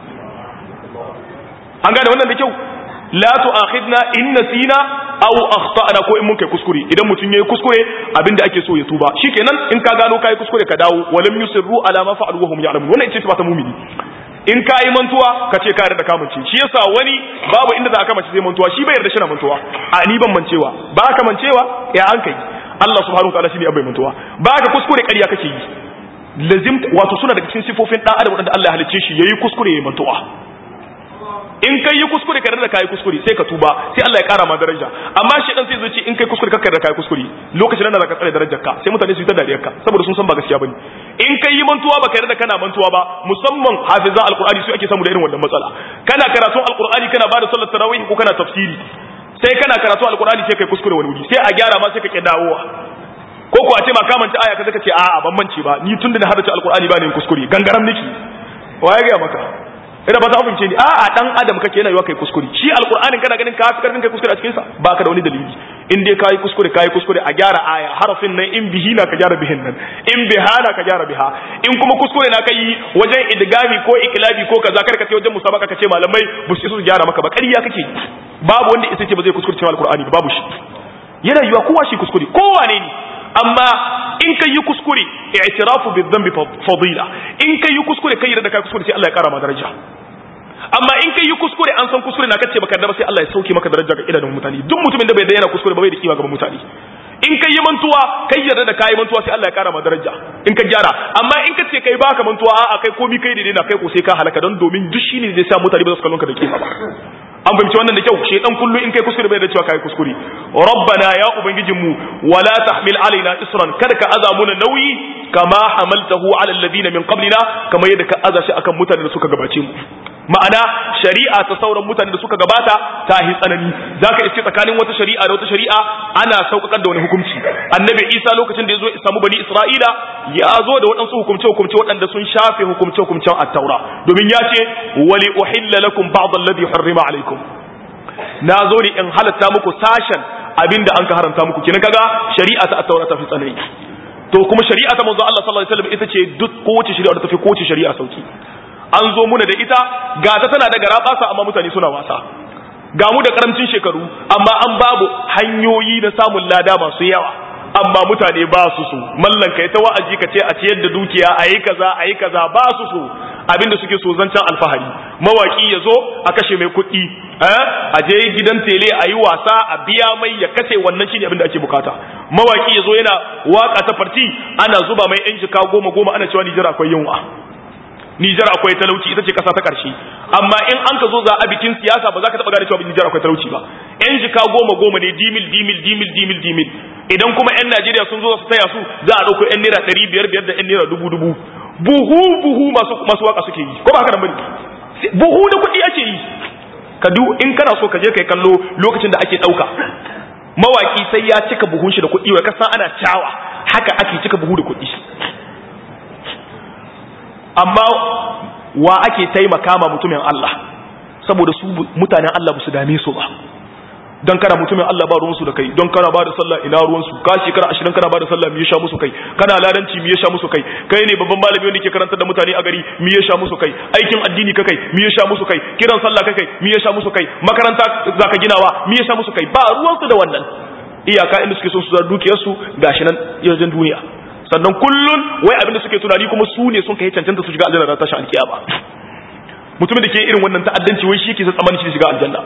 an gane wannan da kyau la tu'akhidna in nasina aw akhtana ko in mun kai kuskure idan mutum yayi kuskure abinda ake so ya tuba shikenan in ka gano kai kuskure ka dawo walam yusirru ala ma fa'alu wa hum ya'lamun wannan ita ce ta mumini in ka yi mantuwa ka ce ka yarda ka mance shi yasa wani babu inda za ka mace zai mantuwa shi bai yarda shi na mantuwa a ni ban mancewa ba ka mancewa ya an kai Allah subhanahu wataala shi ne abai mantuwa ba ka kuskure ƙarya kake yi lazim wato suna daga cikin sifofin dan adam wanda Allah ya halicce shi yayi kuskure yayi mantuwa in kai yi kuskure ka da kai kuskure sai ka tuba sai Allah ya kara ma daraja amma shi dan sai zai ce in kai kuskure ka da kai kuskure lokacin nan da ka tsare darajar ka sai mutane su yi ta dariyar ka saboda sun san ba gaskiya bane in kai yi mantuwa ba ka da kana mantuwa ba musamman hafiza alqur'ani su ake samu da irin wannan matsala kana karatun alqur'ani kana bada sallar tarawih ko kana tafsiri sai kana karatu alqur'ani sai kai kuskure wani wuri sai a gyara ma sai ka ke dawowa ko ko a ce ma ka manta aya kaza ka ce a'a ban mance ba ni tunda na hadace alqur'ani ba ne kuskure gangaram niki waye ga maka ina ba ta amince ni a'a dan adam kake yana yiwa kai kuskure shi alqur'anin kana ganin ka fi karfin kai kuskure a cikin sa baka da wani dalili in dai kai kuskure kai kuskure a gyara aya harafin nan in bihi na ka gyara bihin nan in biha na ka gyara biha in kuma kuskure na kai wajen idgami ko iklabi ko kaza kar ka ce wajen musabaka ka ce malamai ba su su gyara maka ba ƙarya kake babu wanda isa ce ba zai kuskure cewa alqur'ani ba babu shi yana yiwa kowa shi kuskure kowa ne ne amma in kai yi kuskure i'tirafu bi dhanbi fadila in kai yi kuskure kai da kai kuskure sai Allah ya kara ma daraja amma in kai yi kuskure an san kuskure na kace baka da sai Allah ya sauke maka daraja ga idanun mutane duk mutumin da bai da yana kuskure ba bai da kima ga mutane in kai yi mantuwa kai yarda da kai mantuwa sai Allah ya kara ma daraja in ka gyara amma in ka ce kai baka mantuwa a'a kai komi kai daidai na kai ko sai ka halaka don domin duk shine zai sa mutane ba su kallon ka da kima ba an fahimci wannan da kyau shedan kullu in kai kuskure bai da cewa kai kuskure rabbana ya ubangijin mu wala tahmil alaina isran kada ka aza muna nauyi kama hamaltahu ala alladhina min qablina kama yadda ka aza shi akan mutanen da suka gabace mu ma'ana shari'a ta sauran mutanen da suka gabata ta yi tsanani zaka iske tsakanin wata shari'a da wata shari'a ana sauƙaƙar da wani hukunci annabi isa lokacin da ya zo samu bani isra'ila ya zo da waɗansu hukumce hukumce waɗanda sun shafe hukumce hukumcen at-taura domin ya ce wali uhilla lakum ba'd alladhi harrima alaikum na zo ne in halatta muku sashen abinda an ka haramta muku kina kaga shari'a ta at-taura ta fi tsanani to kuma shari'a ta manzo Allah sallallahu alaihi wasallam ita ce duk kowace shari'a da tafi kowace shari'a sauki an zo muna da ita ga ta tana da garabasa amma mutane suna wasa ga mu da karamcin shekaru amma an babu hanyoyi na samun lada masu yawa amma mutane ba su so mallan kai ta wa'azi ka ce a ciyar da dukiya a yi kaza a yi kaza ba su so abinda suke so zancen alfahari mawaki ya zo a kashe mai kuɗi a je gidan tele a yi wasa a biya mai ya kashe wannan shine abinda ake bukata mawaki ya zo yana waka ta farti ana zuba mai yan jika goma goma ana cewa Nijar akwai yunwa Nijar akwai talauci ita ce kasa ta ƙarshe amma in an ka zo za a bikin siyasa ba za ka taɓa gane cewa Nijar akwai talauci ba yan jika goma goma ne dimil dimil dimil dimil dimil idan kuma yan Najeriya sun zo su taya su za a ɗauko yan naira ɗari biyar biyar da yan naira dubu dubu buhu buhu masu masu waka suke yi ko ba haka nan bane buhu da kuɗi ake yi ka du in kana so ka je kai kallo lokacin da ake ɗauka mawaki sai ya cika buhun shi da kuɗi wa kasa ana cawa haka ake cika buhu da kuɗi amma wa ake taimaka ma mutumin Allah saboda su mutanen Allah ba su dame su ba don kana mutumin Allah ba ruwansu da kai don kana ba da sallah ina ruwansu ka shekara ashirin kana ba da sallah mi ya sha musu kai kana ladanci mi ya sha musu kai kai ne babban malami wanda ke karantar da mutane a gari mi ya sha musu kai aikin addini ka kai mi ya sha musu kai kiran sallah ka kai mi ya sha musu kai makaranta zaka ginawa mi ya sha musu kai ba ruwansu da wannan iyaka inda suke son su zar dukiyarsu gashi nan yanzu duniya sannan kullun wai abinda suke tunani kuma su ne sun kai cancanta su shiga aljanna da tashi alkiyama mutumin da ke irin wannan ta'addanci wai shi yake tsammanin shi shiga aljanna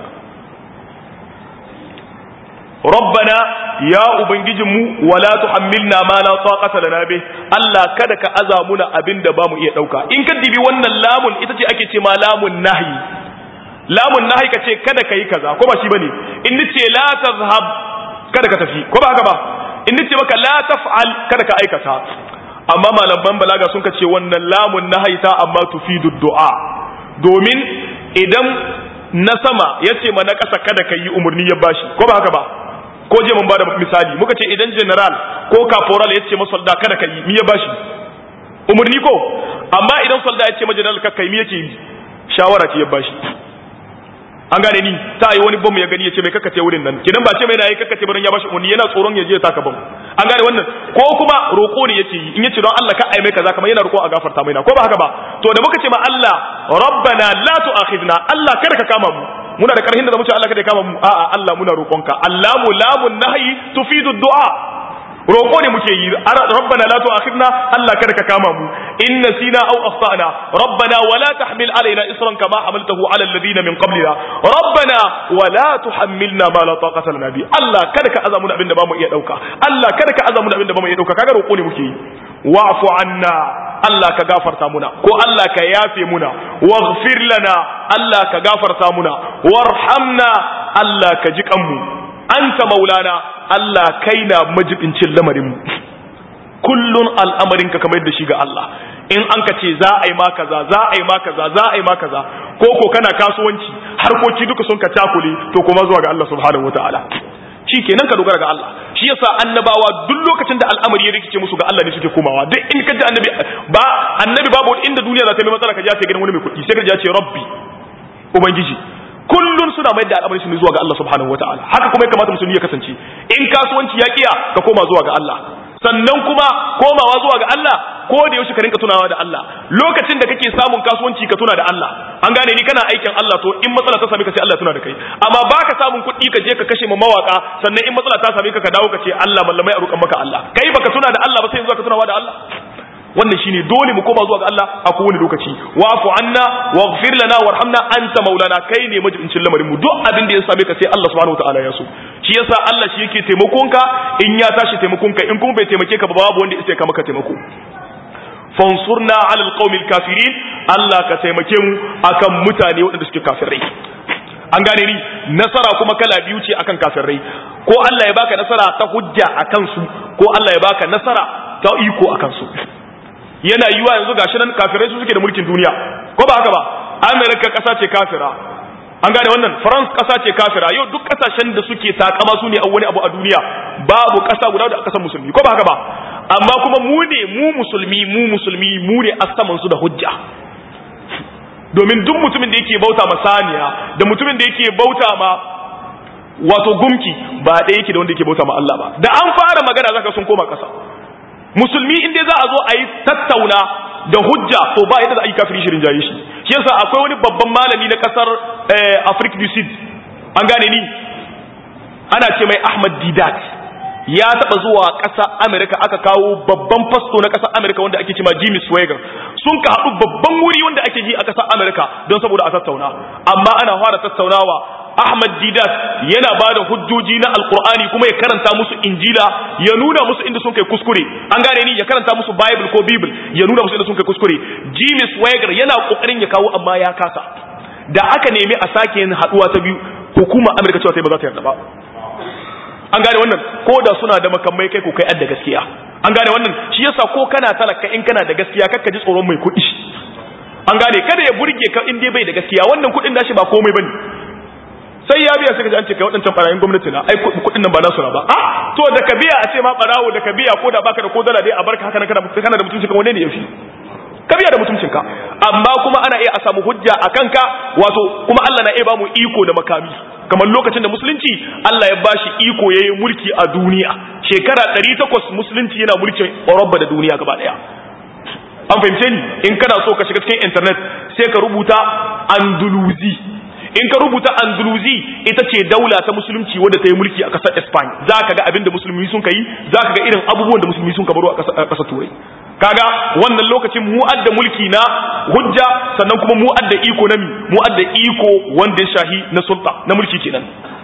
rabbana ya ubangijinmu wala tuhammilna ma la taqata lana bih Allah kada ka aza muna abinda bamu iya dauka in ka dibi wannan lamun ita ce ake ce ma lamun nahyi lamun nahyi ka ce kada kai kaza ko ba shi bane in nace la tazhab kada ka tafi ko ba haka ba in nace maka la taf'al kada ka aikata amma malaman balaga sun ce wannan lamun nahaita amma tufidu du'a domin idan na sama yace ma na kasa kada ka yi umurni ya bashi ko ba haka ba ko je mun bada misali muka ce idan general ko caporal yace ma solda kada ka yi mi ya bashi umurni ko amma idan solda yace ma general kakkai mi yake yi shawara ce ya bashi an gane ni ta yi wani bom ya gani ya ce mai kakkace wurin nan kidan ba ce mai na yi kakkace barin ya bashi umarni yana tsoron ya je ya taka bom an gane wannan ko kuma roƙo ne yace yi in yace don Allah ka ai mai kaza kamar yana roƙo a gafarta mai na ko ba haka ba to da muka ce ma Allah rabbana la tu'akhidna Allah kada ka kama mu muna da karhin da zamu ce Allah kada ya kama mu a'a Allah muna roƙonka Allahu lamun nahyi tufidu du'a roƙo ne muke yi rabbana la tu'akhidna Allah kada ka kama mu in nasina aw akhtana rabbana wala tahmil alaina isran kama hamaltahu ala alladhina min qablina rabbana wala tuhammilna ma la taqata lana bi Allah kada ka azamu abinda ba mu iya dauka Allah kada ka azamu abinda ba mu iya dauka kaga roƙo ne muke yi wa'fu anna Allah ka gafarta muna ko Allah ka yafe muna waghfir lana Allah ka gafarta muna warhamna Allah ka ji kanmu anta maulana Allah kai na majibincin lamarinmu kullun al'amarinka kamar yadda shi ga Allah in an ka ce za a yi ma kaza za a yi ma kaza za a yi ma kaza ko ko kana kasuwanci harkoki duka sun ka takule to kuma zuwa ga Allah subhanahu wataala shi kenan ka dogara ga Allah shi yasa annabawa duk lokacin da al'amari ya rikice musu ga Allah ne suke komawa duk in ka ji annabi ba annabi babu inda duniya za ta yi matsala ka ji ya ce gidan wani mai kuɗi sai ka ji ya ce rabbi ubangiji kullun suna mai da al'amari su zuwa ga Allah subhanahu wataala haka kuma ya kamata musulmi ya kasance in kasuwanci ya kiya ka koma zuwa ga Allah sannan kuma komawa zuwa ga Allah ko da yaushe ka rinka tunawa da Allah lokacin da kake samun kasuwanci ka tuna da Allah an gane ni kana aikin Allah to in matsala ta same ka sai Allah ya tuna da kai amma baka samun kuɗi ka je ka kashe ma mawaka sannan in matsala ta same ka ka dawo ka ce Allah mallamai a roƙan maka Allah kai baka tuna da Allah ba sai yanzu ka tunawa da Allah wannan shine dole mu koma zuwa ga Allah a kowane lokaci wa'fu anna waghfir lana warhamna anta maulana kai ne majibincin lamarin mu duk abin da ya same ka sai Allah subhanahu wataala ya so shi yasa Allah shi yake taimakon ka in ya tashi taimakon ka in kuma bai taimake ka ba babu wanda ya ka maka taimako fansurna ala alqaumil kafirin Allah ka taimake mu akan mutane waɗanda suke kafirai an gane ni nasara kuma kala biyu ce akan kafirai ko Allah ya baka nasara ta hujja akan su ko Allah ya baka nasara ta iko akan su yana yiwa yanzu gashi nan kafirai su suke da mulkin duniya ko ba haka ba amerika kasa ce kafira an gane wannan france kasa ce kafira yau duk kasashen da suke takama su ne a wani abu a duniya babu kasa guda da kasar musulmi ko ba haka ba amma kuma mu ne mu musulmi mu musulmi mu ne asaman su da hujja domin duk mutumin da yake bauta ma saniya da mutumin da yake bauta ma wato gumki ba ɗaya yake da wanda yake bauta ma Allah ba da an fara magana zaka sun koma kasa musulmi in dai za a zo a yi tattauna da hujja to ba yadda za a yi kafiri shirin jaye shi shi yasa akwai wani babban malami na kasar Africa du Sud an gane ni ana ce mai Ahmad Didat ya taba zuwa ƙasa Amerika aka kawo babban fasto na ƙasar Amerika wanda ake cema Jimmy Swaggart sun ka haɗu babban wuri wanda ake ji a ƙasar Amerika don saboda a tattauna amma ana fara tattaunawa Ahmad Didat yana ba da hujjoji na Alkur'ani kuma ya karanta musu Injila ya nuna musu inda sun kai kuskure an gane ni ya karanta musu Bible ko Bible ya nuna musu inda sun kai kuskure Jimmy Swaggart yana kokarin ya kawo amma ya kasa da aka nemi a sake yin haduwa ta biyu hukumar Amerika cewa sai ba za ta yarda ba an gane wannan ko da suna da makamai kai ko kai adda gaskiya an gane wannan shi yasa ko kana talaka in kana da gaskiya kakka ji tsoron mai kuɗi an gane kada ya burge ka in dai bai da gaskiya wannan kuɗin nashi ba komai bane sai ya biya sai ka ji an ce kai waɗancan barayin gwamnati na ai kuɗin nan ba nasu na ba a to da ka biya a ce ma barawo da ka biya ko da baka da ko dala dai a barka haka nan kana kana da mutunci kan wanne ne yafi ka biya da mutuncinka amma kuma ana iya a samu hujja a kanka wato kuma Allah na iya ba mu iko da makami kamar lokacin da musulunci Allah ya bashi iko ya yi mulki a duniya shekara 800 musulunci yana mulkin Europa da duniya gaba daya an fahimce ni in kana so ka shiga cikin internet sai ka rubuta Andalusi in ka rubuta Andalusi ita ce daula ta musulunci wadda ta yi mulki a ƙasar Spain za ka ga abin da musulmi sun ka yi za ka ga irin abubuwan da musulmi sun ka baro a ƙasar Turai kaga wannan lokacin mu adda mulki na hujja sannan kuma mu adda iko na mi mu adda iko wanda ya shahi na sulta na mulki kenan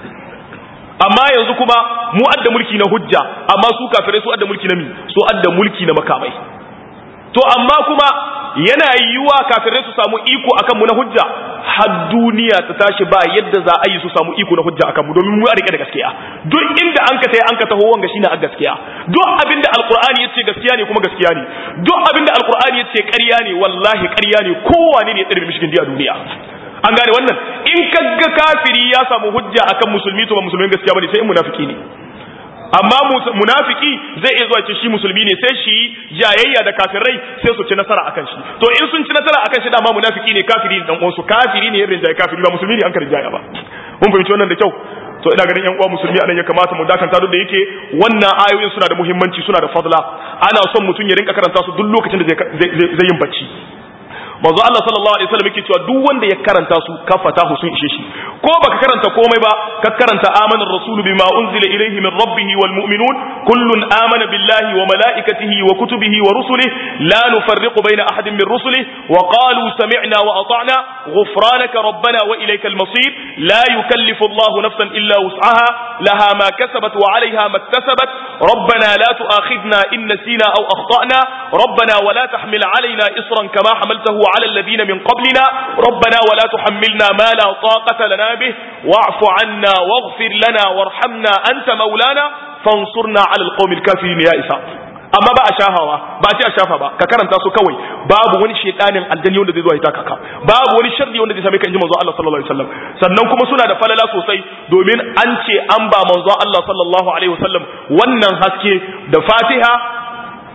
amma yanzu kuma mu adda mulki na hujja amma su kafirai su adda mulki na mi su adda mulki na makamai to amma kuma yana yiwuwa kafirai su samu iko akan mu na hujja har duniya ta tashi ba yadda za a yi su samu iko na hujja akan mu domin mu a rike da gaskiya duk inda an ka tai an ka taho wanga shine a gaskiya duk abinda alqur'ani yace gaskiya ne kuma gaskiya ne duk abinda alqur'ani yace ƙarya ne wallahi ƙarya ne kowane ne ya tsare mishkin a duniya an gane wannan in kaga kafiri ya samu hujja akan musulmi to ba musulmin gaskiya bane sai in munafiki ne amma munafiki zai iya zuwa ce shi musulmi ne sai shi jayayya da kafirai sai su ci nasara akan shi to in sun ci nasara akan shi dama munafiki ne kafiri ne dan uwansu kafiri ne irin jaye kafiri ba musulmi ne an karja ba mun fahimci wannan da kyau to ina ganin yan uwa musulmi anan ya kamata mu dakanta duk da yake wannan ayoyin suna da muhimmanci suna da fadla ana son mutum ya rinka karanta su duk lokacin da zai yin bacci manzo Allah sallallahu alaihi wasallam yake cewa duk wanda ya karanta su kafata sun ishe shi ko baka karanta komai ba ka karanta amana ar-rasulu bima unzila ilayhi min rabbih wal mu'minun kullun amana billahi wa malaikatihi wa kutubihi wa rusulihi la nufarriqu bayna ahadin min rusulihi wa qalu sami'na wa ata'na ghufranaka rabbana wa ilaykal masir la yukallifu Allah nafsan illa wus'aha laha ma kasabat wa 'alayha ma iktasabat ربنا لا تؤاخذنا إن نسينا أو أخطأنا ربنا ولا تحمل علينا إصرا كما حملته على الذين من قبلنا ربنا ولا تحملنا ما لا طاقة لنا به واعف عنا واغفر لنا وارحمنا أنت مولانا فانصرنا على القوم الكافرين يا إسحاق amma ba a shafawa ba ce a shafa ba ka karanta su kawai babu wani shedanin aljani wanda zai zo ya taka ka babu wani sharri wanda zai same ka inji manzo Allah sallallahu alaihi wasallam sannan kuma suna da falala sosai domin an ce an ba manzo Allah sallallahu alaihi wasallam wannan haske da Fatiha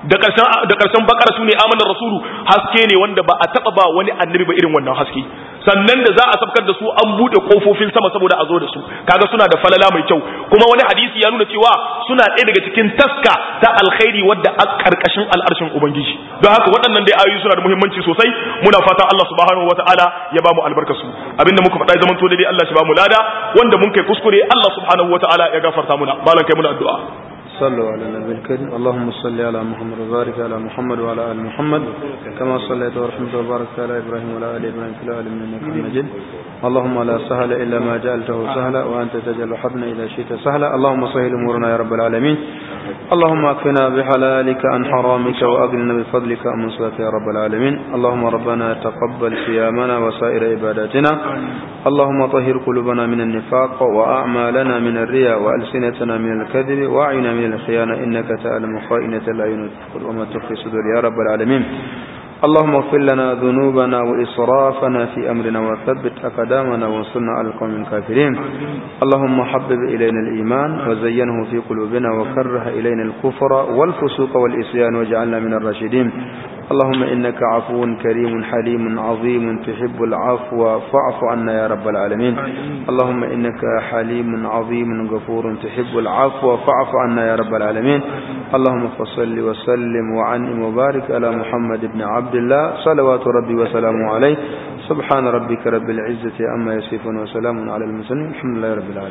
da karshen da karshen bakara sune amanar rasulu haske ne wanda ba a taba ba wani annabi ba irin wannan haske sannan da za a sabkar da su an bude kofofin sama saboda a zo da su kaga suna da falala mai kyau kuma wani hadisi ya nuna cewa suna ɗaya daga cikin taska ta alkhairi wadda a karkashin al'arshin ubangiji don haka waɗannan dai ayoyi suna da muhimmanci sosai muna fatan Allah subhanahu wataala ya ba mu albarkasu abinda muka faɗa zaman to dai Allah shi ba mu lada wanda mun kai kuskure Allah subhanahu wataala ya gafarta muna malan kai muna addu'a صلوا على النبي الكريم اللهم صل على محمد وبارك على محمد وعلى ال محمد كما صليت ورحمت وباركت على ابراهيم وعلى ال ابراهيم في العالمين انك حميد مجيد اللهم لا سهل الا ما جعلته سهلا وانت تجعل الحزن اذا شئت سهلا اللهم سهل امورنا يا رب العالمين اللهم اكفنا بحلالك عن حرامك واغننا بفضلك عن سواك يا رب العالمين اللهم ربنا تقبل صيامنا وسائر عباداتنا اللهم طهر قلوبنا من النفاق واعمالنا من الرياء والسنتنا من الكذب واعيننا من الخيانة إنك تعلم خائنة العيون وما تخفي صدور يا رب العالمين اللهم اغفر لنا ذنوبنا وإسرافنا في أمرنا وثبت أقدامنا وانصرنا على القوم الكافرين اللهم حبب إلينا الإيمان وزينه في قلوبنا وكره إلينا الكفر والفسوق والإسيان واجعلنا من الراشدين اللهم إنك عفو كريم حليم عظيم تحب العفو فاعف عنا يا رب العالمين اللهم إنك حليم عظيم غفور تحب العفو فاعف عنا يا رب العالمين اللهم فصل وسلم وعنم وبارك على محمد بن عبد الله صلوات ربي وسلامه عليه سبحان ربك رب العزة أما يصفون وسلام على المرسلين الحمد لله رب العالمين